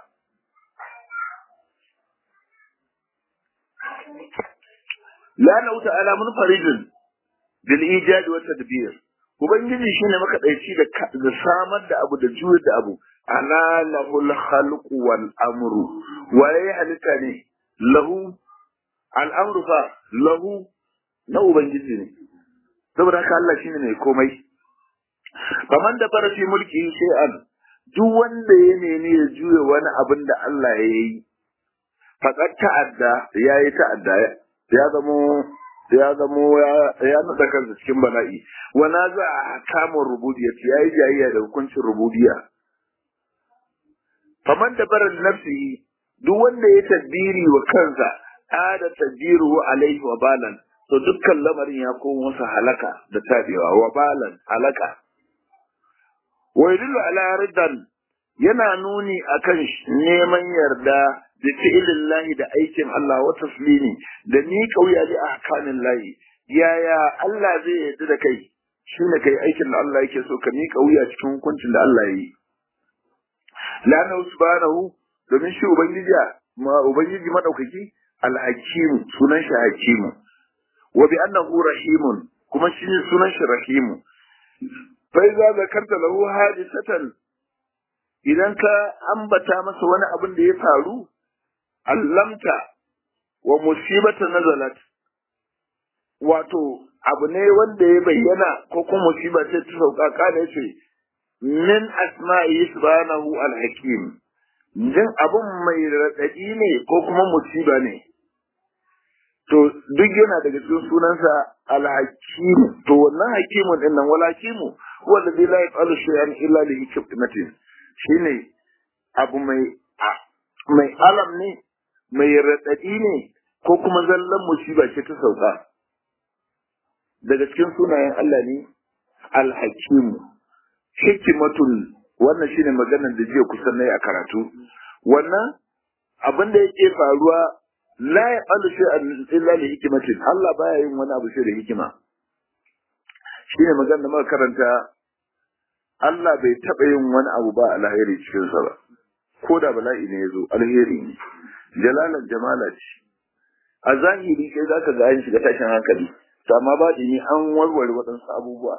la na wuta ala munfaridin bil ijad wa tadbir ubangiji shine makadaici da da samar da abu da juyar da abu ana lahul khalqu wal amru waye halitta ne lahu al amru fa lahu na ubangiji ne saboda haka Allah shine mai komai faman da fara fi mulki shay'an duk wanda ya nemi ya juya wani abin da Allah ya yi faƙar ta'adda ya yi ta'adda ya zamo ya zamo ya nada kansa cikin bala'i wana za a kamun rububiyya ya yi jayayya da hukuncin rububiyya faman da barar nafsi duk wanda ya tadbiri wa kansa ada tadbiru alaihi wa balan to dukkan lamarin ya koma masa halaka da tabewa wa balan halaka wa yadullu ala riddan yana nuni akan neman yarda da fi'ilin lahi da aikin Allah wa taslimi da ni kauya li ahkamin lahi yaya Allah zai yarda da kai shine kai aikin da Allah yake so ka miƙa wuya cikin hukuncin da Allah ya yi lana subhanahu domin shi ubangiji ma ubangiji madaukaki al-hakim sunan shi hakimu wa bi annahu rahimun kuma shi sunan shi rahimu fa iza zakarta lahu hadisatan idan ka ambata masa wani abin da ya faru allamta wa musibata nazalat wato abu ne wanda ya bayyana ko kuma musiba ce ta sauka kana yace min asma'i subhanahu al-hakim jin abun mai radadi ne ko kuma musiba ne to duk yana daga cikin sunansa al-hakim to wannan hakimun din nan wal hakimu huwa alladhi la yaf'alu shay'an illa li hikmatin shine abu mai mai alam ne mai radadi ne ko kuma zallan musiba ce ta sauka daga cikin sunayen Allah ne al-hakim hikimatul wannan shine maganar da jiya kusan nayi a karatu wannan abin da yake faruwa la yaqalu shay'an illa li hikmatin Allah baya yin wani abu sai da hikima shine maganar da muka karanta Allah bai taɓa yin wani abu ba alheri cikin sa ba ko da bala'i ne yazo alheri ne jalalan jamala ce a zahiri kai zaka ga an shiga tashin hankali to amma ba ni an warware waɗansu abubuwa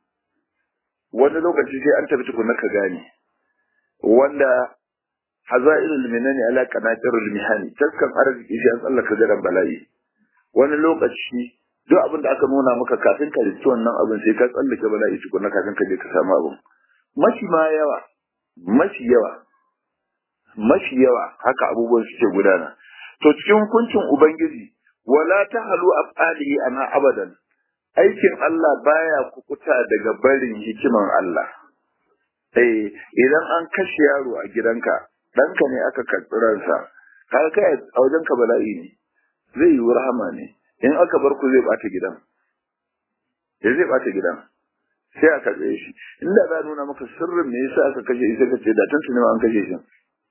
wani lokaci sai an tafi tukunna ka gane wanda hazailul minani ala qanatirul mihani taskan arziki shi an tsallaka garan bala'i wani lokaci duk abin da aka nuna maka kafin ka rinci wannan abin sai ka tsallake bala'i tukunna kafin ka je ka samu abin mashi ma yawa mashi yawa mashi yawa haka abubuwan suke gudana to cikin hukuncin ubangiji wala tahalu afalihi ana abadan aikin Allah baya kukuta daga barin hikiman Allah. Eh, idan an kashe yaro a gidanka, ɗanka ne aka karɓi ransa, kaga kai a wajenka bala'i ne, zai yi rahama ne, in aka bar ku zai ɓata gidan. Ya zai ɓata gidan, sai a karɓe shi. Inda za a nuna maka sirrin me yasa aka kashe shi sai ka ce da tun an kashe shi.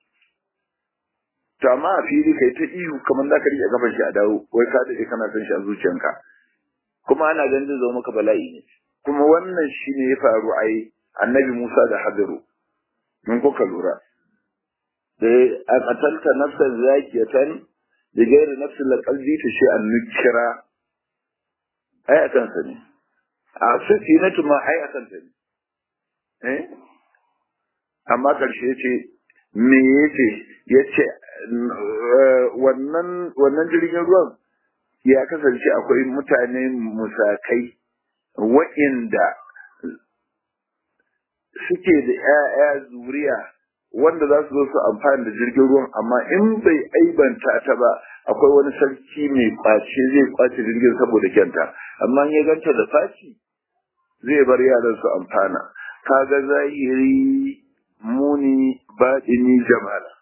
To amma a fili kai ta ihu kamar za ka riƙe kafan shi a dawo, wai ka daɗe kana son shi a zuciyanka. kuma ana ganin zai zama maka bala'i ne kuma wannan shi ne ya faru a yi annabi Musa da Hadiru mun kuka lura da a katalta nafsan zakiyatan da gairi nafsin la qalbi ta shi an nukira ai akan sa ne a safinatu ma ai akan sa ne eh amma karshe yace me yace yace wannan wannan jirgin ruwan ya kasance akwai mutane musakai wa'inda suke da ‘ya'ya zuriya wanda za su zo su amfani da jirgin ruwan amma in bai aibanta ta ba akwai wani sarki mai kwace zai kwace jirgin saboda kyanta amma ya ganta da faci zai bar yaran su amfana kaga zahiri muni baɗini jamala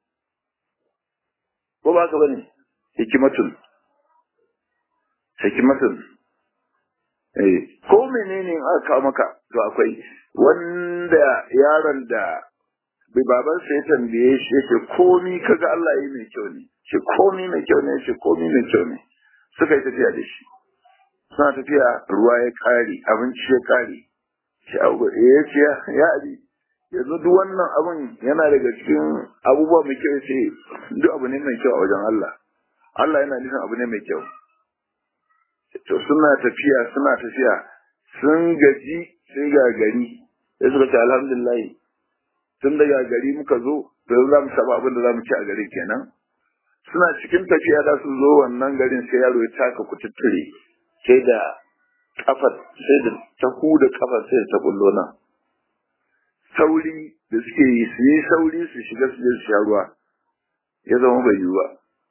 ko ba ka bane hikimatun hikimatun eh ko menene in aka kawo maka to akwai wanda yaron da bai baban sa ya tambaye shi yace komi kaga Allah yi mai kyau ne ce komi mai kyau ne ce komi mai kyau ne suka yi tafiya da shi suna tafiya ruwa ya kare abinci ya kare shi ya ce ya abi yanzu duk wannan abun yana daga cikin abubuwa mai kyau ce duk abu ne mai kyau a wajen Allah Allah yana nufin abu ne mai kyau to suna tafiya suna tafiya sun gaji sai ga gari sai suka ce alhamdulillah tun daga gari muka zo da za mu samu abin da za mu ci a gari kenan suna cikin tafiya da su zo wannan garin sai yaro ya taka kututture sai da kafar sai da ta huda kafar sai da ta bullo nan sauri da suke yi su yi sauri su shiga su je su sha ruwa ya zama bai yiwu ba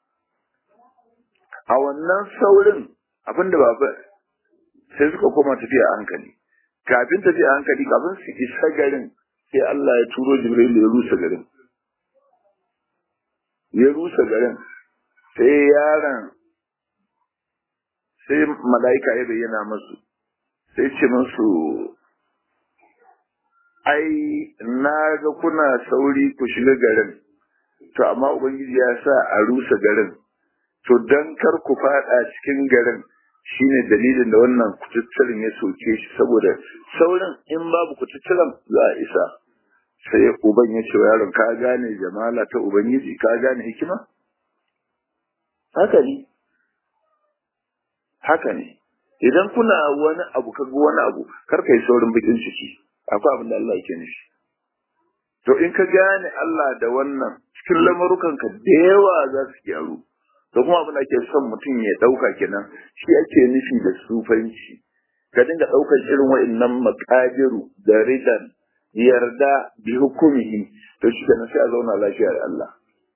a wannan saurin abinda ba sai suka koma tafiya a hankali kafin tafiya a hankali kafin su isa garin sai Allah ya turo Jibril ya rusa garin ya rusa garin sai yaron sai mala'ika ya bayyana masu sai ce musu ai na ga kuna sauri ku shiga garin to amma ubangiji ya sa a rusa garin to dan kar ku fada cikin garin shine dalilin da wannan kututturen ya soke shi saboda saurin in babu kututturen za a isa sai uban ya ce wa yaron ka gane jamala ta ubangiji ka gane hikima haka ne haka ne idan kuna wani abu ka ga wani abu kar ka yi saurin bakin ciki akwai abin da Allah yake nufi to in ka gane Allah da wannan cikin lamarukanka da yawa za su gyaru to kuma abin da ake son mutum ya ɗauka kenan shi ake nufi da sufanci ka dinga ɗaukar irin wa'annan maƙadiru da ridan yarda bi hukumihi to shi kenan sai a zauna lafiya da Allah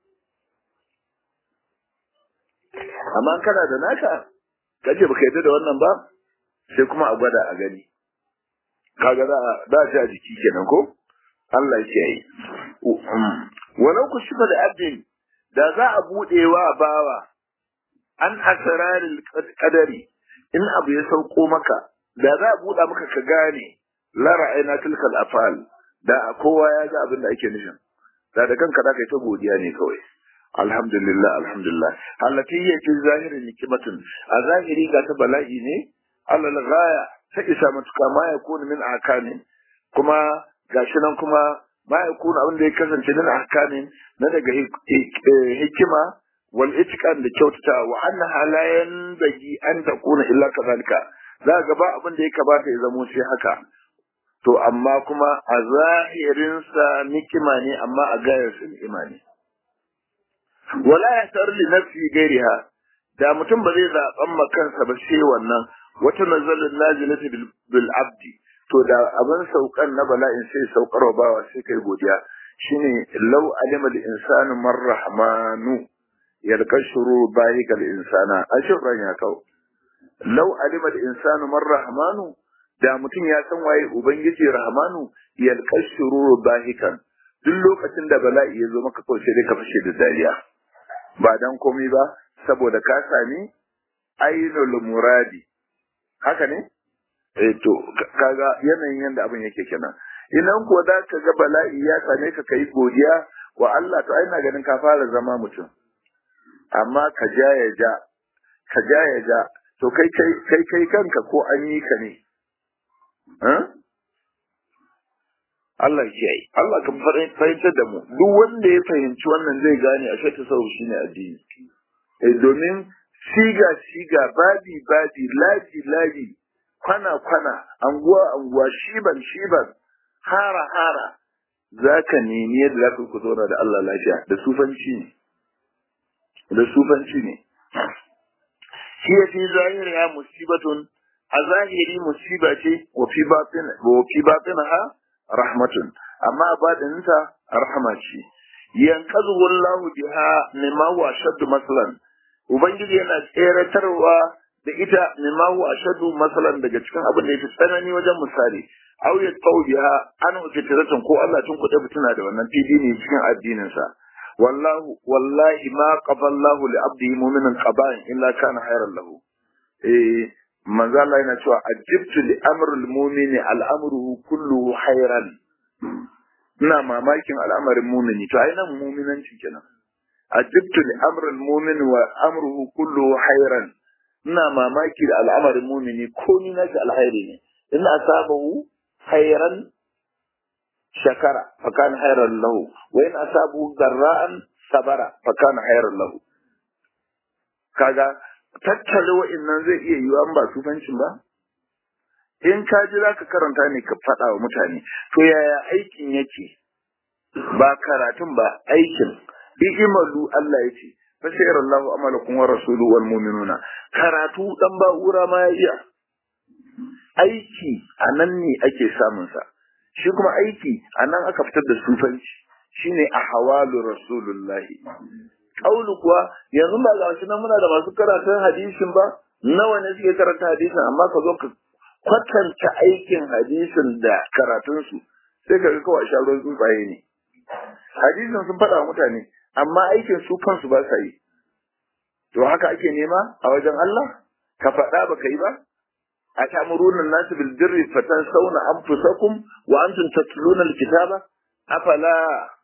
amma kana da naka kace baka yarda da wannan ba sai kuma a gwada a gani kaga za a da a jiki kenan ko Allah ya yi walau ku shifa da abdin da za a buɗewa bawa an asararin kadari in abu ya sauko maka da za a buɗa maka ka gane la ra'ayna tilkal afal da kowa ya ga abin da ake nufin da da kanka da kai ta godiya ne kawai alhamdulillah alhamdulillah allati hiya fi zahirin nikmatun a zahiri ga ta bala'i ne alal ghaya ta isa matuka ma yakunu min akanin kuma gashi nan kuma ma yakunu abin da ya kasance min akanin na daga hikima wal itqan da kyautata wa annaha la yanbaghi an takuna illa kadhalika za ga ba abin da ya kamata ya zamo sai haka to amma kuma a zahirinsa nikima ne amma a gayarsa ni'ima ne wala ya tar li nafsi gairiha da mutum ba zai zaɓan ma kansa ba sai wannan wata nazalin nazilati bil abdi to da abin saukan na bala'in sai saukar wa bawa sai kai godiya shine law alima al insanu man rahmanu yalqa shurur bahika al insana ashran ya kawo law alima al insanu man rahmanu da mutum ya san waye ubangiji rahmanu yalqa shurur bahikan duk lokacin da bala'i ya zo maka kawai sai dai ka fashe da dariya ba dan komai ba saboda ka sami ainul muradi haka ne eh to kaga yanayin yanda abin yake kenan idan ko da ka ga bala'i ya same ka kai godiya wa Allah to ai na ganin ka fara zama mutum amma ka ja ya ja ka ja ya ja to kai kai kai kai kanka ko an yi ka ne Allah ya yi Allah ka fahimtar da mu duk wanda ya fahimci wannan zai gane a shata sau shine addini eh domin siga siga babi babi laji laji kwana kwana anguwa anguwa shiban shiban hara hara zaka nemi yadda zaka ku zauna da Allah lafiya da sufanci ne da sufanci ne shi ya fi zahiri ya musibatun a zahiri musiba ce wa fi batin wa fi batinha rahmatun amma badaninta rahama ce yankazu wallahu biha mimma huwa ashaddu masalan ubangiji yana tseratarwa da ita mimma huwa ashaddu masalan daga cikin abin da yake tsanani wajen misali aw ya biha an fitratan ko Allah tun kuɗe fitina da wannan fili ne cikin addinin sa wallahu wallahi ma qaballahu li abdihi mu'minan qaba'in illa kana khairan lahu eh manzo Allah yana cewa ajibtu li amrul mu'mini al'amruhu kulluhu khairan ina mamakin al'amarin mu'mini to ai nan mu'minancin kenan ajibtu li amrul mu'min wa amruhu kulluhu khairan ina mamaki da al'amarin mu'mini komai na alkhairi ne in asabahu khairan shakara fa kana khairan lahu wa in asabahu darra'an sabara fa kana khairan lahu kaga tattale wa'annan zai iya yiwa an ba sufancin ba in ka ji za ka karanta ne ka faɗa wa mutane to yaya aikin yake ba karatun ba aikin imalu Allah ya ce fasayar Allah amalakum wa rasulu wal mu'minuna karatu dan ba'ura ma ya iya aiki a nan ne ake samun sa shi kuma aiki a nan aka fitar da sufanci shine a hawalu rasulullahi kaulu kuwa yanzu ba ga shi nan muna da masu karatun hadisin ba nawa ne suke karanta hadisin amma ka zo ka kwatanta aikin hadisin da karatunsu sai ka ga kawai sha ruwan tsuntsaye ne hadisin sun faɗa wa mutane amma aikin su kansu ba sa yi to haka ake nema a wajen Allah ka faɗa ba ka yi ba a ta'muruna nasu bil birri fatansawna anfusakum wa antum tatluna al-kitaba afala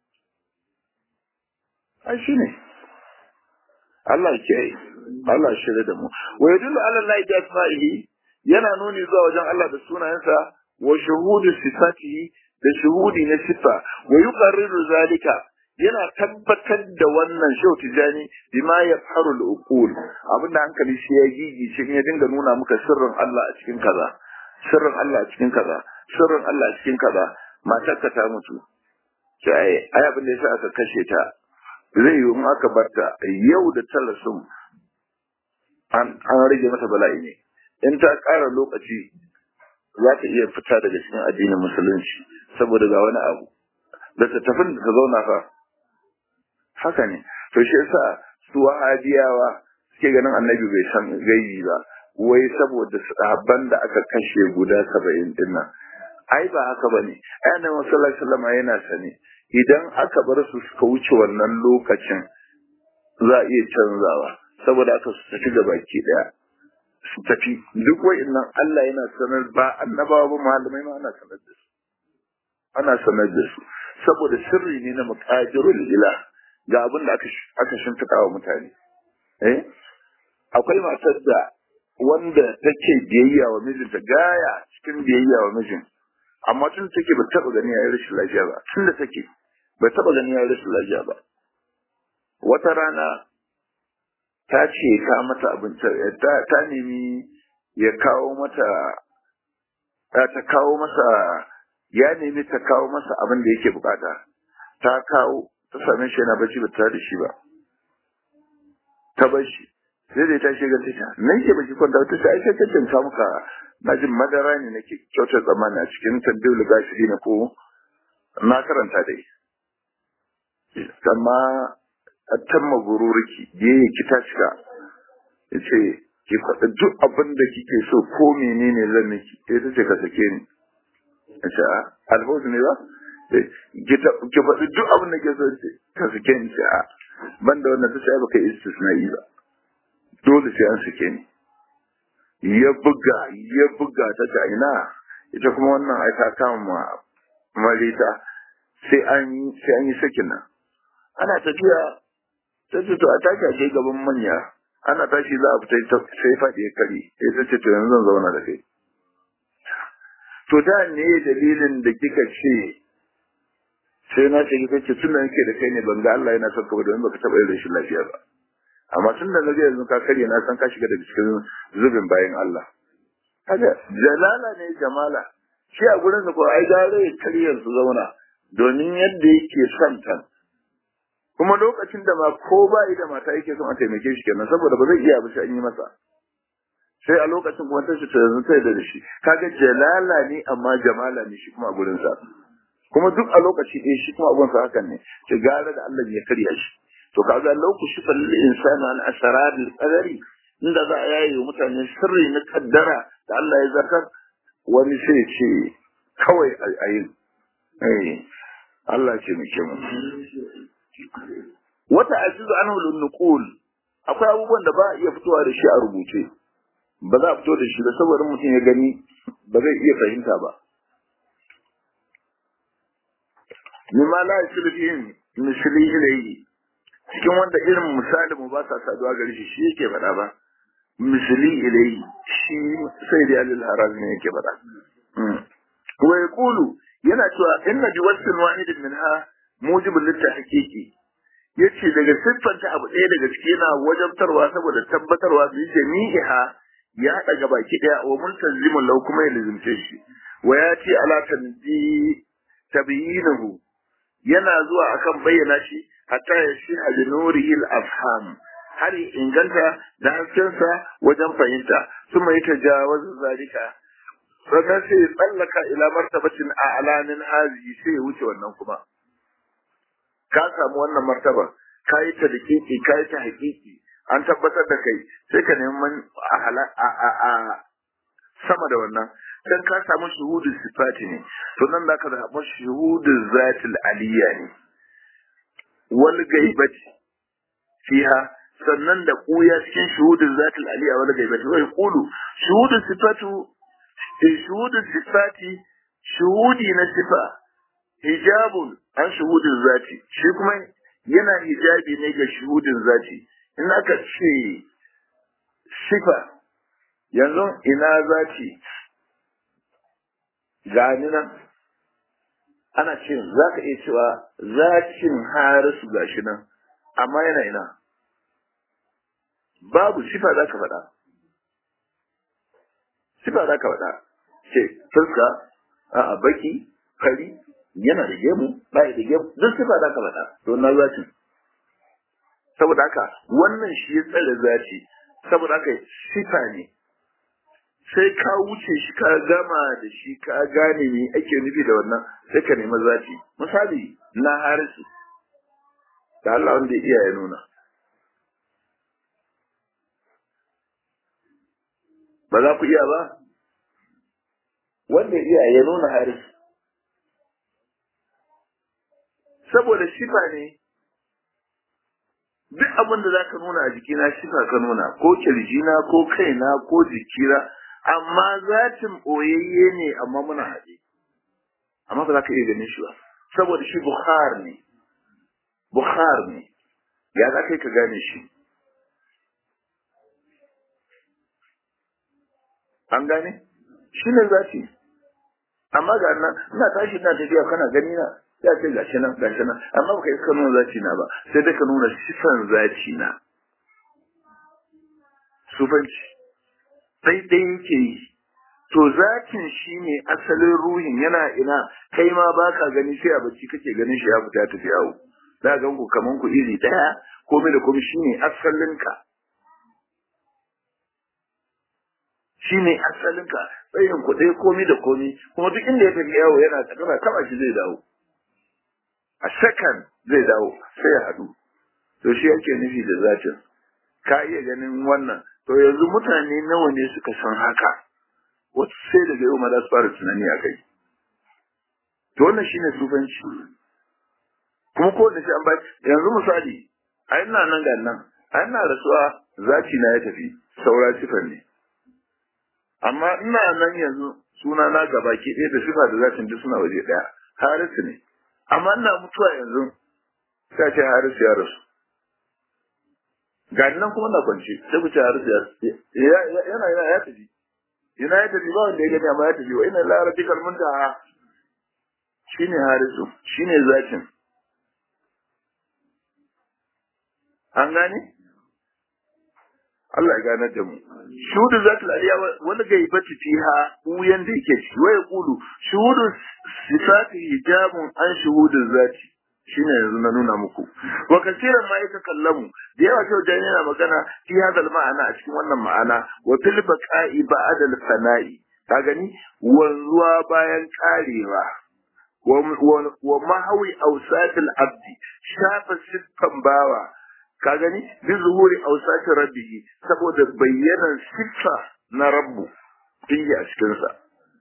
ai shine Allah ke Allah shirye da mu wa yadullu ala Allah bi asma'ihi yana nuni zuwa wajen Allah da sunayensa wa shuhudu sifatihi da shuhudi na sifa wa yuqarriru zalika yana tabbatar da wannan shau tijani bima ya faru al-uqul abinda hankali shi ya gigi shi ya dinga nuna muka sirrin Allah a cikin kaza sirrin Allah a cikin kaza sirrin Allah a cikin kaza matarka ta mutu sai ai abin da yasa aka kashe ta zai yi in aka barta yau da talasun an rage mata bala'i ne in ta ƙara lokaci za ta iya fita daga cikin addinin musulunci saboda ga wani abu da ta tafi da ta zauna fa haka ne to shi yasa su wahabiyawa suke ganin annabi bai san gaibi ba wai saboda sahabban da aka kashe guda saba'in din nan ai ba haka bane ai annabi sallallahu alaihi wasallam yana sane idan aka bar su suka wuce wannan lokacin za a iya canzawa saboda aka su tafi da baki daya su tafi duk wa'annan Allah yana sanar ba annabawa ba malamai ma ana sanar da su ana sanar da su saboda sirri ne na muqadirul ilah ga abin da aka aka shimfiɗa wa mutane eh akwai matar da wanda take biyayya wa mijinta gaya cikin biyayya wa mijin amma tun take ba taɓa gani ya yi rashin lafiya ba tun da take bai taɓa gani ya yi rashin lafiya ba wata rana ta ce ka mata abinci ta nemi ya kawo mata ta kawo masa ya nemi ta kawo masa abin da yake bukata ta kawo ta same shi yana bacci ba tare da shi ba ta bar shi sai da ta shiga ta nan ke baki kwanta ta sai sai ta ta muka na jin madara ne nake kyautar tsammani a cikin tandul gashi ne ko na karanta dai amma tamma gururki biye ki ta shiga yace ki faɗi duk abin da kike so ko menene zan miki sai ta ce ka sake ni yace a alfawzu ne ba ki faɗi duk abin da ke so ce ka sake ni ce a ban da wannan ta ce baka istisna'i ba dole sai an sake ni ya buga ya buga ta ta ina ita kuma wannan ai ta kama marita sai an sai an yi sakin nan ana tafiya ta ce to a tashi a kai gaban manya ana tashi za a fita sai faɗi ya kare sai ta ce to yanzu zan zauna da kai to da ne dalilin da kika ce sai na ce kika ce tun da nake da kai ne ban ga Allah yana son ka ba domin baka taɓa yin rashin lafiya ba amma tun da naga yanzu ka karye na san ka shiga daga cikin zubin bayan Allah kaga jalala ne jamala shi a gurin sa ko ai gare ya karye su zauna domin yadda yake son ta kuma lokacin da ma ko ba da mata yake son a taimake shi kenan saboda ba zai iya ba sai an yi masa sai a lokacin kuma ta ta yanzu ta da shi kaga jalala ne amma jamala ne shi kuma a gurin sa kuma duk a lokaci ɗaya shi kuma abun sa hakan ne ta gara da Allah ya karya shi to kaga lokaci fa lil insani an asrar al qadari inda za a yaye mutane sirri na kaddara da Allah ya zartar wani sai ce kawai a yi eh Allah ce mu ke mu wata ajizu anhu lin nuqul akwai abubuwan da ba a iya fitowa da shi a rubuce ba za a fito da shi ba saboda mutum ya gani ba zai iya fahimta ba mimma la yasilu fihi misli ilayhi cikin wanda irin misali mu ba sa saduwa gare shi shi yake faɗa ba misli ilayhi shi sai da alil haram ne yake faɗa wa yaqulu yana cewa inna bi wasfin wahidin minha mujibul litahqiqi yace daga siffanta abu ɗaya daga ciki yana wajabtarwa saboda tabbatarwa bi jami'iha ya haɗa gaba ki ɗaya wa multazimun lau kuma ya lizimce shi wa ya ce ala tanbi tabyinahu yana zuwa akan bayyana shi hatta ya shi a nurihi al-afham har ya inganta da haskensa wajen fahimta sun mai tajawaz zalika sannan sai ya tsallaka ila martabatin a alamin hazi sai ya wuce wannan kuma ka samu wannan martaba ka yi ta da kiki ka yi ta hakiki an tabbatar da kai sai ka neman a sama da wannan dan ka samu shuhudul sifati ne to nan da ka samu shuhudul zatil aliyya ne wal gaibati fiha sannan da kuya cikin shuhudul zatil aliyya wal gaibati wai qulu shuhudul sifatu shuhudul sifati shuhudi na sifa hijabun an shuhudul zati shi kuma yana hijabi ne ga shuhudin zati in aka ce sifa yanzu ina zati gani nan ana ce za ka iya cewa zacin harisu gashi nan amma yana ina babu sifa za ka faɗa sifa za ka faɗa ce fuska a baki fari yana da gemu ba da gemu duk sifa za ka faɗa to na zacin saboda haka wannan shi ya tsare zaci saboda haka sifa ne sai ka wuce shi ka gama da shi ka gane me ake nufi da wannan sai ka nemi zaci misali na harisu da Allah wanda ya iya ya nuna ba za ku iya ba wanda ya iya ya nuna harisu saboda shifa ne duk abin da za ka nuna a jikina shifa ka nuna ko kirjina ko kaina ko jikina amma zatin ɓoyayye ne amma muna haɗe amma ba za ka iya ganin shi ba saboda shi bukhar ne bukhar ne ya za kai ka gane shi an gane shi ne zati amma ga nan ina tashi ina tafiya kana gani na ya ce gashi nan gashi nan amma baka iska nuna zaci na ba sai dai ka nuna sifan zaci na sufanci sai dai yake yi to zatin shi ne asalin ruhin yana ina kai ma baka gani sai a bacci kake ganin shi ya fita tafi yawo za ga ku kaman ku iri daya komai da komai shine asalin ka shine asalin ka tsayin ku dai komai da komai kuma duk inda ya tafi yawo yana tsakana taba shi zai dawo a sakan zai dawo sai ya haɗu to shi yake nufi da zatin ka iya ganin wannan to yanzu mutane nawa ne suka san haka wasu sai daga yau ma za su fara tunani a kai to wannan shine sufanci kuma ko da shi an ba yanzu misali a ina nan ga nan a ina rasuwa zaci na ya tafi saura sifar ne amma ina nan yanzu suna na gaba ke ɗaya da sifa da zacin duk suna waje ɗaya harisu ne amma ina mutuwa yanzu sai ce harisu ya rasu ga nan kuma na kwance sai ku ce harisu ya yana yana ya tafi yana ya tafi ba wanda ya gani amma ya tafi wa ina la rabbikal muntaha shine harisu shine zakin an gane Allah ya ganar da mu shuhudu zatul aliya wani gaibati fiha uyan da yake ciki wa yaqulu shuhudu sifati hijabun an shuhudu zati shine yanzu na nuna muku wa kasiran ma yaka kallamu da yawa kyau da yana magana fi hadal ma'ana a cikin wannan ma'ana wa fil baqa'i ba'da al fana'i ka gani wanzuwa bayan karewa wa mahawi awsatil abdi shafa siffan bawa ka gani bi zuhuri awsati rabbihi saboda bayyanan siffa na rabbu fiye a cikin sa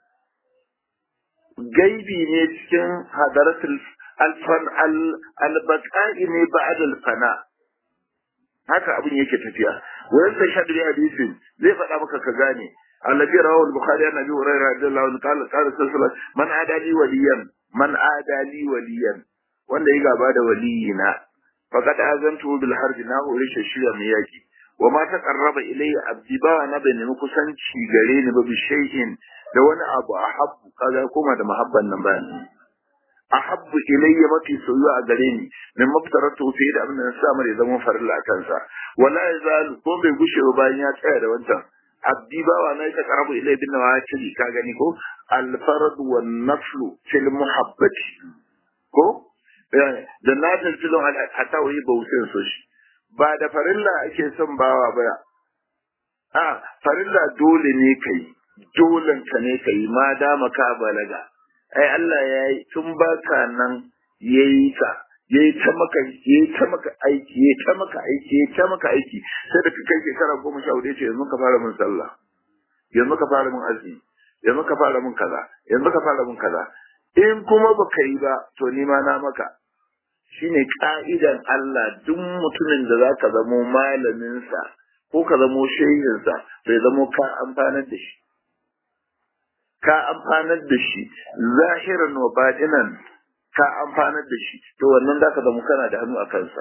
gaibi ne cikin hadaratul alfan albaqa'i ne ba'da alfana haka abin yake tafiya wa yastashhadu bi hadithin zai faɗa maka ka gane الذي رواه البخاري عن ابي هريره رضي الله عنه قال قال صلى الله عليه وسلم من عادى لي وليا من عادى لي وليا wanda ya gaba da waliyina faqad azantu bil harbi na hore shi shirya mai yaki wa ma taqarraba ilayya abdi ba na bai nemi kusanci gare ni ba bi shay'in da wani abu ahabbu kaga koma da mahabban nan ba ahabbu ilayya mafi soyuwa a gare ni min maftaratu fi da abin da na sa mare zaman farilla a kansa wala yazalu ko bai gushe ba bayan ya tsaya da wancan abdi bawa na ta karabu ilai bin nawafil ka gani ko al farad wan naflu fil muhabbati ko da na tilfilon hatta wai bautin so shi ba da farilla ake son bawa ba a farilla dole ne kai dolen ka ne kai ma dama ka balaga ai Allah ya yi tun baka nan yayi ka yayi ta maka yayi ta maka aiki yayi ta maka aiki yayi ta maka aiki sai da kai shekara goma sha hudu ce yanzu ka fara min sallah yanzu ka fara min azumi yanzu ka fara min kaza yanzu ka fara min kaza in kuma baka yi ba to ni ma na maka shine ka'idan Allah duk mutumin da zaka zamo malamin sa ko ka zamo shehin sa bai zamo ka amfanar da shi ka amfanar da shi zahiran wa batinan ka amfanar da shi to wannan zaka zama kana da hannu a kansa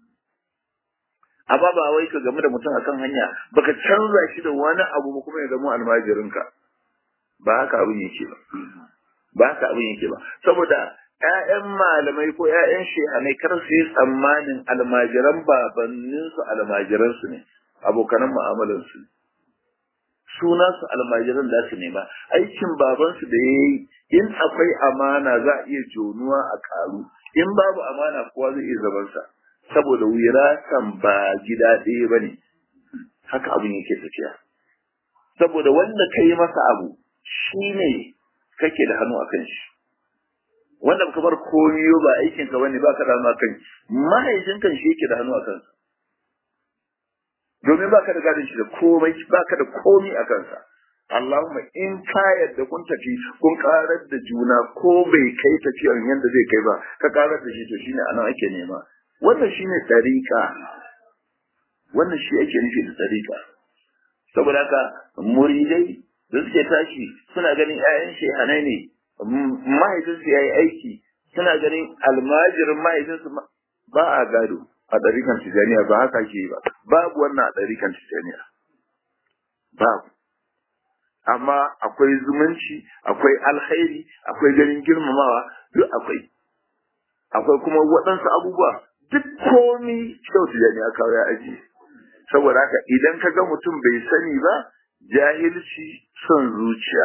amma ba wai ka game da mutum akan hanya baka canza shi da wani abu ba kuma ya zama almajirinka ba haka abin yake ba ba haka abin yake ba saboda ƴaƴan malamai ko ƴaƴan shehanai kar su yi tsammanin almajiran babanninsu almajiransu ne abokanan mu'amalansu ne suna su almajiran da su nema aikin babansu da ya yi in akwai amana za a iya jonuwa a karu in babu amana kowa zai iya zamansa saboda wiratan ba gida ɗaya ba ne haka abin yake tafiya saboda wanda ka yi masa abu shi ne kake da hannu a kan shi wanda ka bar komiyo ba aikinka ba ne ba ka da hannu a kan mahaifinka shi yake da hannu a kansa domin ba ka da gadon shi da komai ba ka da komi a kansa Allahumma in ka yadda kun tafi kun karar da juna ko bai kai tafiyar yadda zai kai ba ka karar da shi to shine anan ake nema wannan shine tariqa wannan shi ake nufi da tariqa saboda haka muridai da suke tashi suna ganin ƴaƴan shehanai ne mahaifinsu ya yi aiki suna ganin almajirin mahaifinsu ba a gado a ɗarikan tijaniya ba haka ke ba babu wannan a ɗarikan tijaniya babu amma akwai zumunci akwai alkhairi akwai ganin girmamawa duk akwai akwai kuma waɗansu abubuwa duk komi kyau tijaniya kawo ya aji saboda haka idan ka ga mutum bai sani ba jahilci son zuciya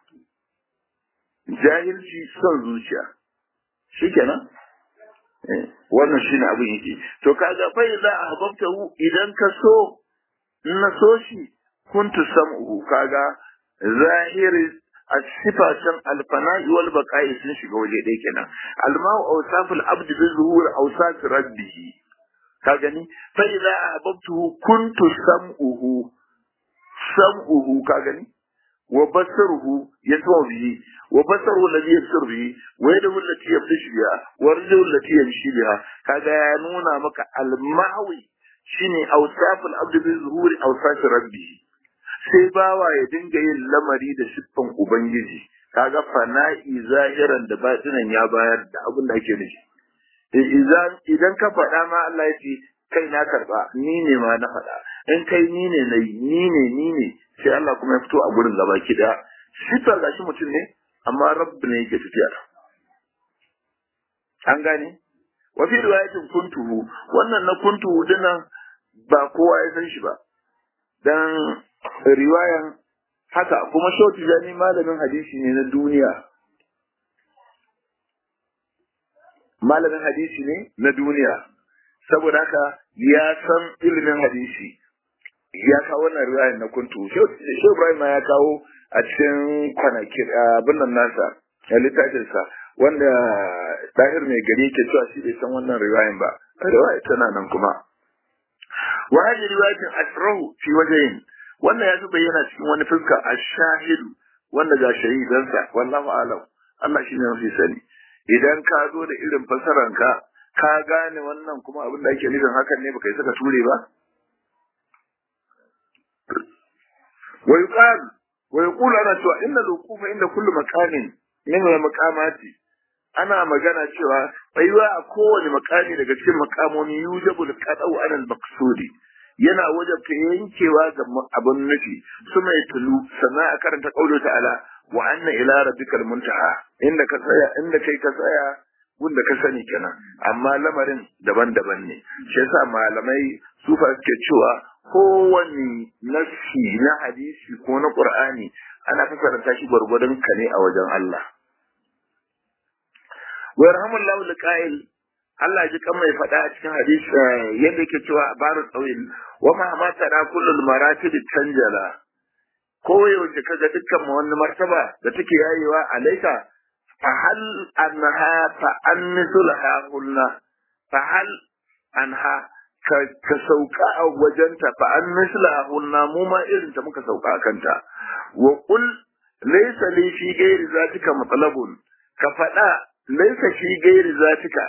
jahilci son zuciya shikenan wannan shi ne abin yake to kaga fa idza ahbabtahu idan ka so in na so shi kuntu sam'uhu kaga zahiri asifatan alfana'i wal baqa'i sun shiga waje ɗaya kenan alma'u awsaful abd bi zuhur awsaf rabbih ka gani fa idza ahbabtuhu kuntu sam'uhu sam'uhu ka gani wa basaruhu yasma bihi wa basaruhu alladhi yabsir bihi wa yadahu allati yabtashu biha wa rijluhu allati yamshi biha kaga ya nuna maka al-mahwi shine awsaful abd bi zuhuri awsaf rabbih sai bawa ya dinga yin lamari da siffan ubangiji kaga fana'i zahiran da batinan ya bayar da abin da ake nufi idan idan ka faɗa ma Allah ya ce kai na karba ni ne ma na faɗa in kai ni ne na ni ne ni ne sai Allah kuma ya fito a gurin gaba ki da siffar gashi mutum ne amma rabbi ne yake tafiya an gane wa fi riwayatin kuntuhu wannan na kuntuhu dinnan ba kowa ya san shi ba dan riwayan haka kuma shoti jani malamin hadisi ne na duniya malamin hadisi ne na duniya saboda haka ya san ilimin hadisi ya kawo wannan riwayan na kuntu shi Ibrahim ya kawo a cikin kwanaki abin nan nasa a littafinsa wanda ɗahir mai gari ke cewa shi bai san wannan riwayan ba riwaya tana nan kuma wa hadhihi riwayatin asrahu fi wajhayn wannan ya zuba yana cikin wani fuska ash-shahidu wanda ga shahidansa wallahu alam Allah shi ne mafi sani idan ka zo da irin fasaranka ka gane wannan kuma abin da ake nufin hakan ne baka yi saka ture ba wa yuqal wa yaqulu ana cewa inna al-wuqufa inda kullu maqamin min al-maqamati ana magana cewa tsayuwa a kowane makami daga cikin makamomi yujabul qadau anal maqsudi yana wajabta yankewa ga abun nufi su mai tulu sannan a karanta qaulu ta'ala wa anna ila rabbikal muntaha inda ka tsaya inda kai ka tsaya gunda ka sani kenan amma lamarin daban-daban ne shi yasa malamai sufa suke cewa kowane nassi na hadisi ko na qur'ani ana fasarta shi gwargwadon ka ne a wajen Allah wa yarhamullahu liqa'il Allah ji kan mai faɗa a cikin hadisi yadda yake cewa baru tsawil wa ma ma tara kullul maratib tanjala ko yaushe kaga dukkan wani martaba da take yayewa alaika fa hal anha fa annisulha kulna fa hal anha ka, ka sauka a wajenta fa annisulha kulna mu ma irin ta muka sauka a kanta wa qul laysa li fi ghairi zatika matlabun ka faɗa laysa fi ghairi zatika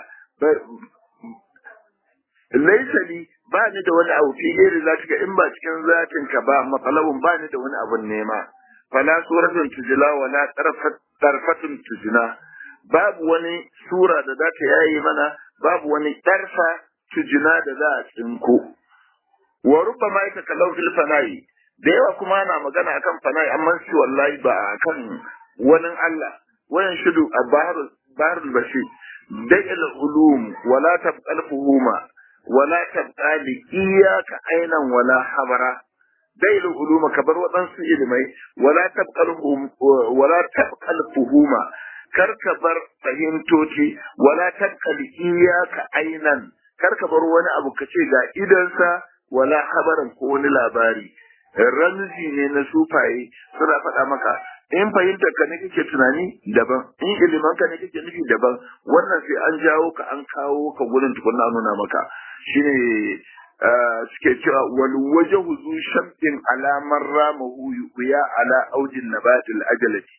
laisa li ba ni da wani abu fi gairi zatika in ba cikin zatin ka ba matsalabun ba ni da wani abun nema fala suratun tujila wala tarfatun tujina babu wani sura da za ta yayi mana babu wani tarfa tujina da za a tsinko wa rubba ma yaka kalau fil fana'i da yawa kuma ana magana akan fana'i amma shi wallahi ba akan wani Allah wayan shudu a baharul baharul bashir دع العلوم ولا تبقى الفهوم ولا تبقى لإياك عينا ولا حبرا دع العلوم كبر وطنس إلمي ولا تبقى الفهوم ولا تبقى الفهوم كركبر فهمتوتي ولا تبقى لإياك عينا كركبر وانا أبو كشيغا إذنسا ولا حبرا كون labari ramzi ne na sufaye suna faɗa maka in fahimtar ka ne kake tunani daban in iliman ka ne kake nufi daban wannan sai an jawo ka an kawo ka gurin tukunna nuna maka shine suke cewa wal wajhu zu shamtin ala man ramahu ya ala aujin nabatil ajalati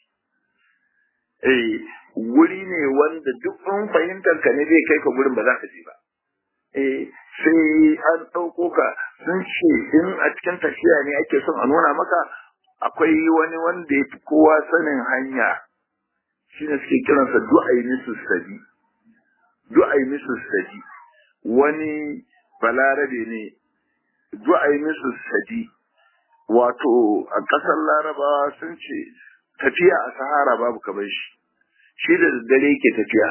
eh wuri ne wanda duk in fahimtar ka ne zai kai ka gurin ba za ka je ba eh sai an ɗauko ka sun ce in a cikin tafiya ne ake son a nuna maka akwai wani wanda ya fi kowa sanin hanya shi ne suke kiransa du'ai misu sadi du'ai misu sadi wani balarabe ne du'ai misu sadi wato a ƙasar larabawa sun ce tafiya a sahara babu kamar shi shi da daddare yake tafiya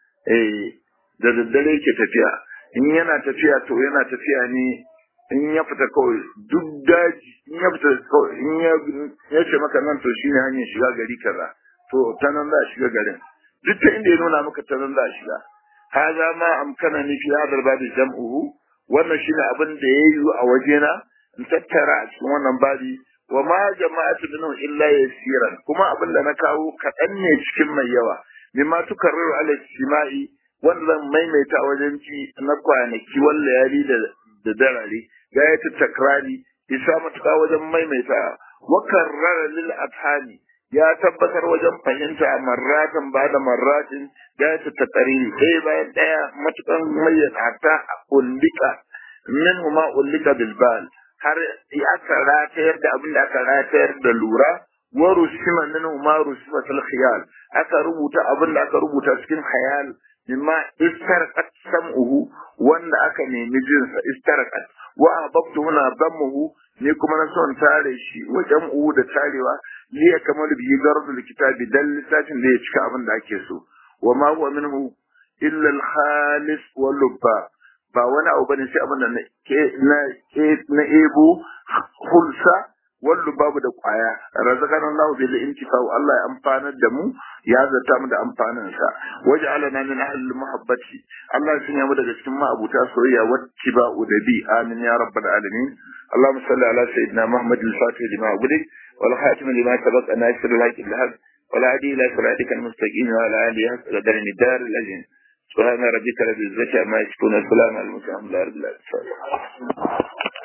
eh da daddare yake tafiya in yana tafiya to yana tafiya ne in ya fita kawai duk daji in ya fita kawai in ya ce maka nan to shine hanyar shiga gari kaza to ta nan za a shiga garin duk ta inda ya nuna maka ta nan za a shiga haza ma amkana ni fi hadal babi jam'uhu wannan shine abin da ya yi a wajena in tattara a cikin wannan babi wa ma jama'atu minhu illa yasiran kuma abin da na kawo kaɗan ne cikin mai yawa mimma tukarriru ala istima'i wanda zan maimaita wajen ci na kwanaki wallayali da da darare gayatu takrari isa matuka wajen maimaita wa karrara lil athani ya tabbatar wajen fahimta marratan ba da marratin gayatu takriri ɗaya bayan ɗaya matukan mayyana hatta ullika min ma ullika bil bal har aka ratayar da abin da aka ratayar da lura wa rusima min ma rusima fil khiyal aka rubuta abin da aka rubuta cikin khayal mimma istarqat sam'uhu wanda aka nemi jinsa istarqat wa ahbabtu huna dammuhu ni kuma na son tare shi wa jam'u da tarewa li ya kamalu bi gardul kitabi dan lissafin da ya cika abin da ake so wa ma huwa minhu illa al-khalis wal lubba ba wani abu bane sai abin da na na na ebo hulsa wallu babu da kwaya razaqana Allah bil intifa Allah ya amfanar da mu ya zata mu da amfanin sa waj'alana min ahli muhabbati Allah ya sanya mu daga cikin ma'abuta soyayya wattiba'u da bi amin ya rabbal alamin اللهم صل على سيدنا محمد الفاتح لما أغلق والخاتم لما سبق ناصر الحق بالحق والهادي إلى صراطك المستقيم وعلى آله حق قدر الدار الأجن سبحان ربك رب العزة عما يصفون والسلام على المرسلين الحمد لله رب العالمين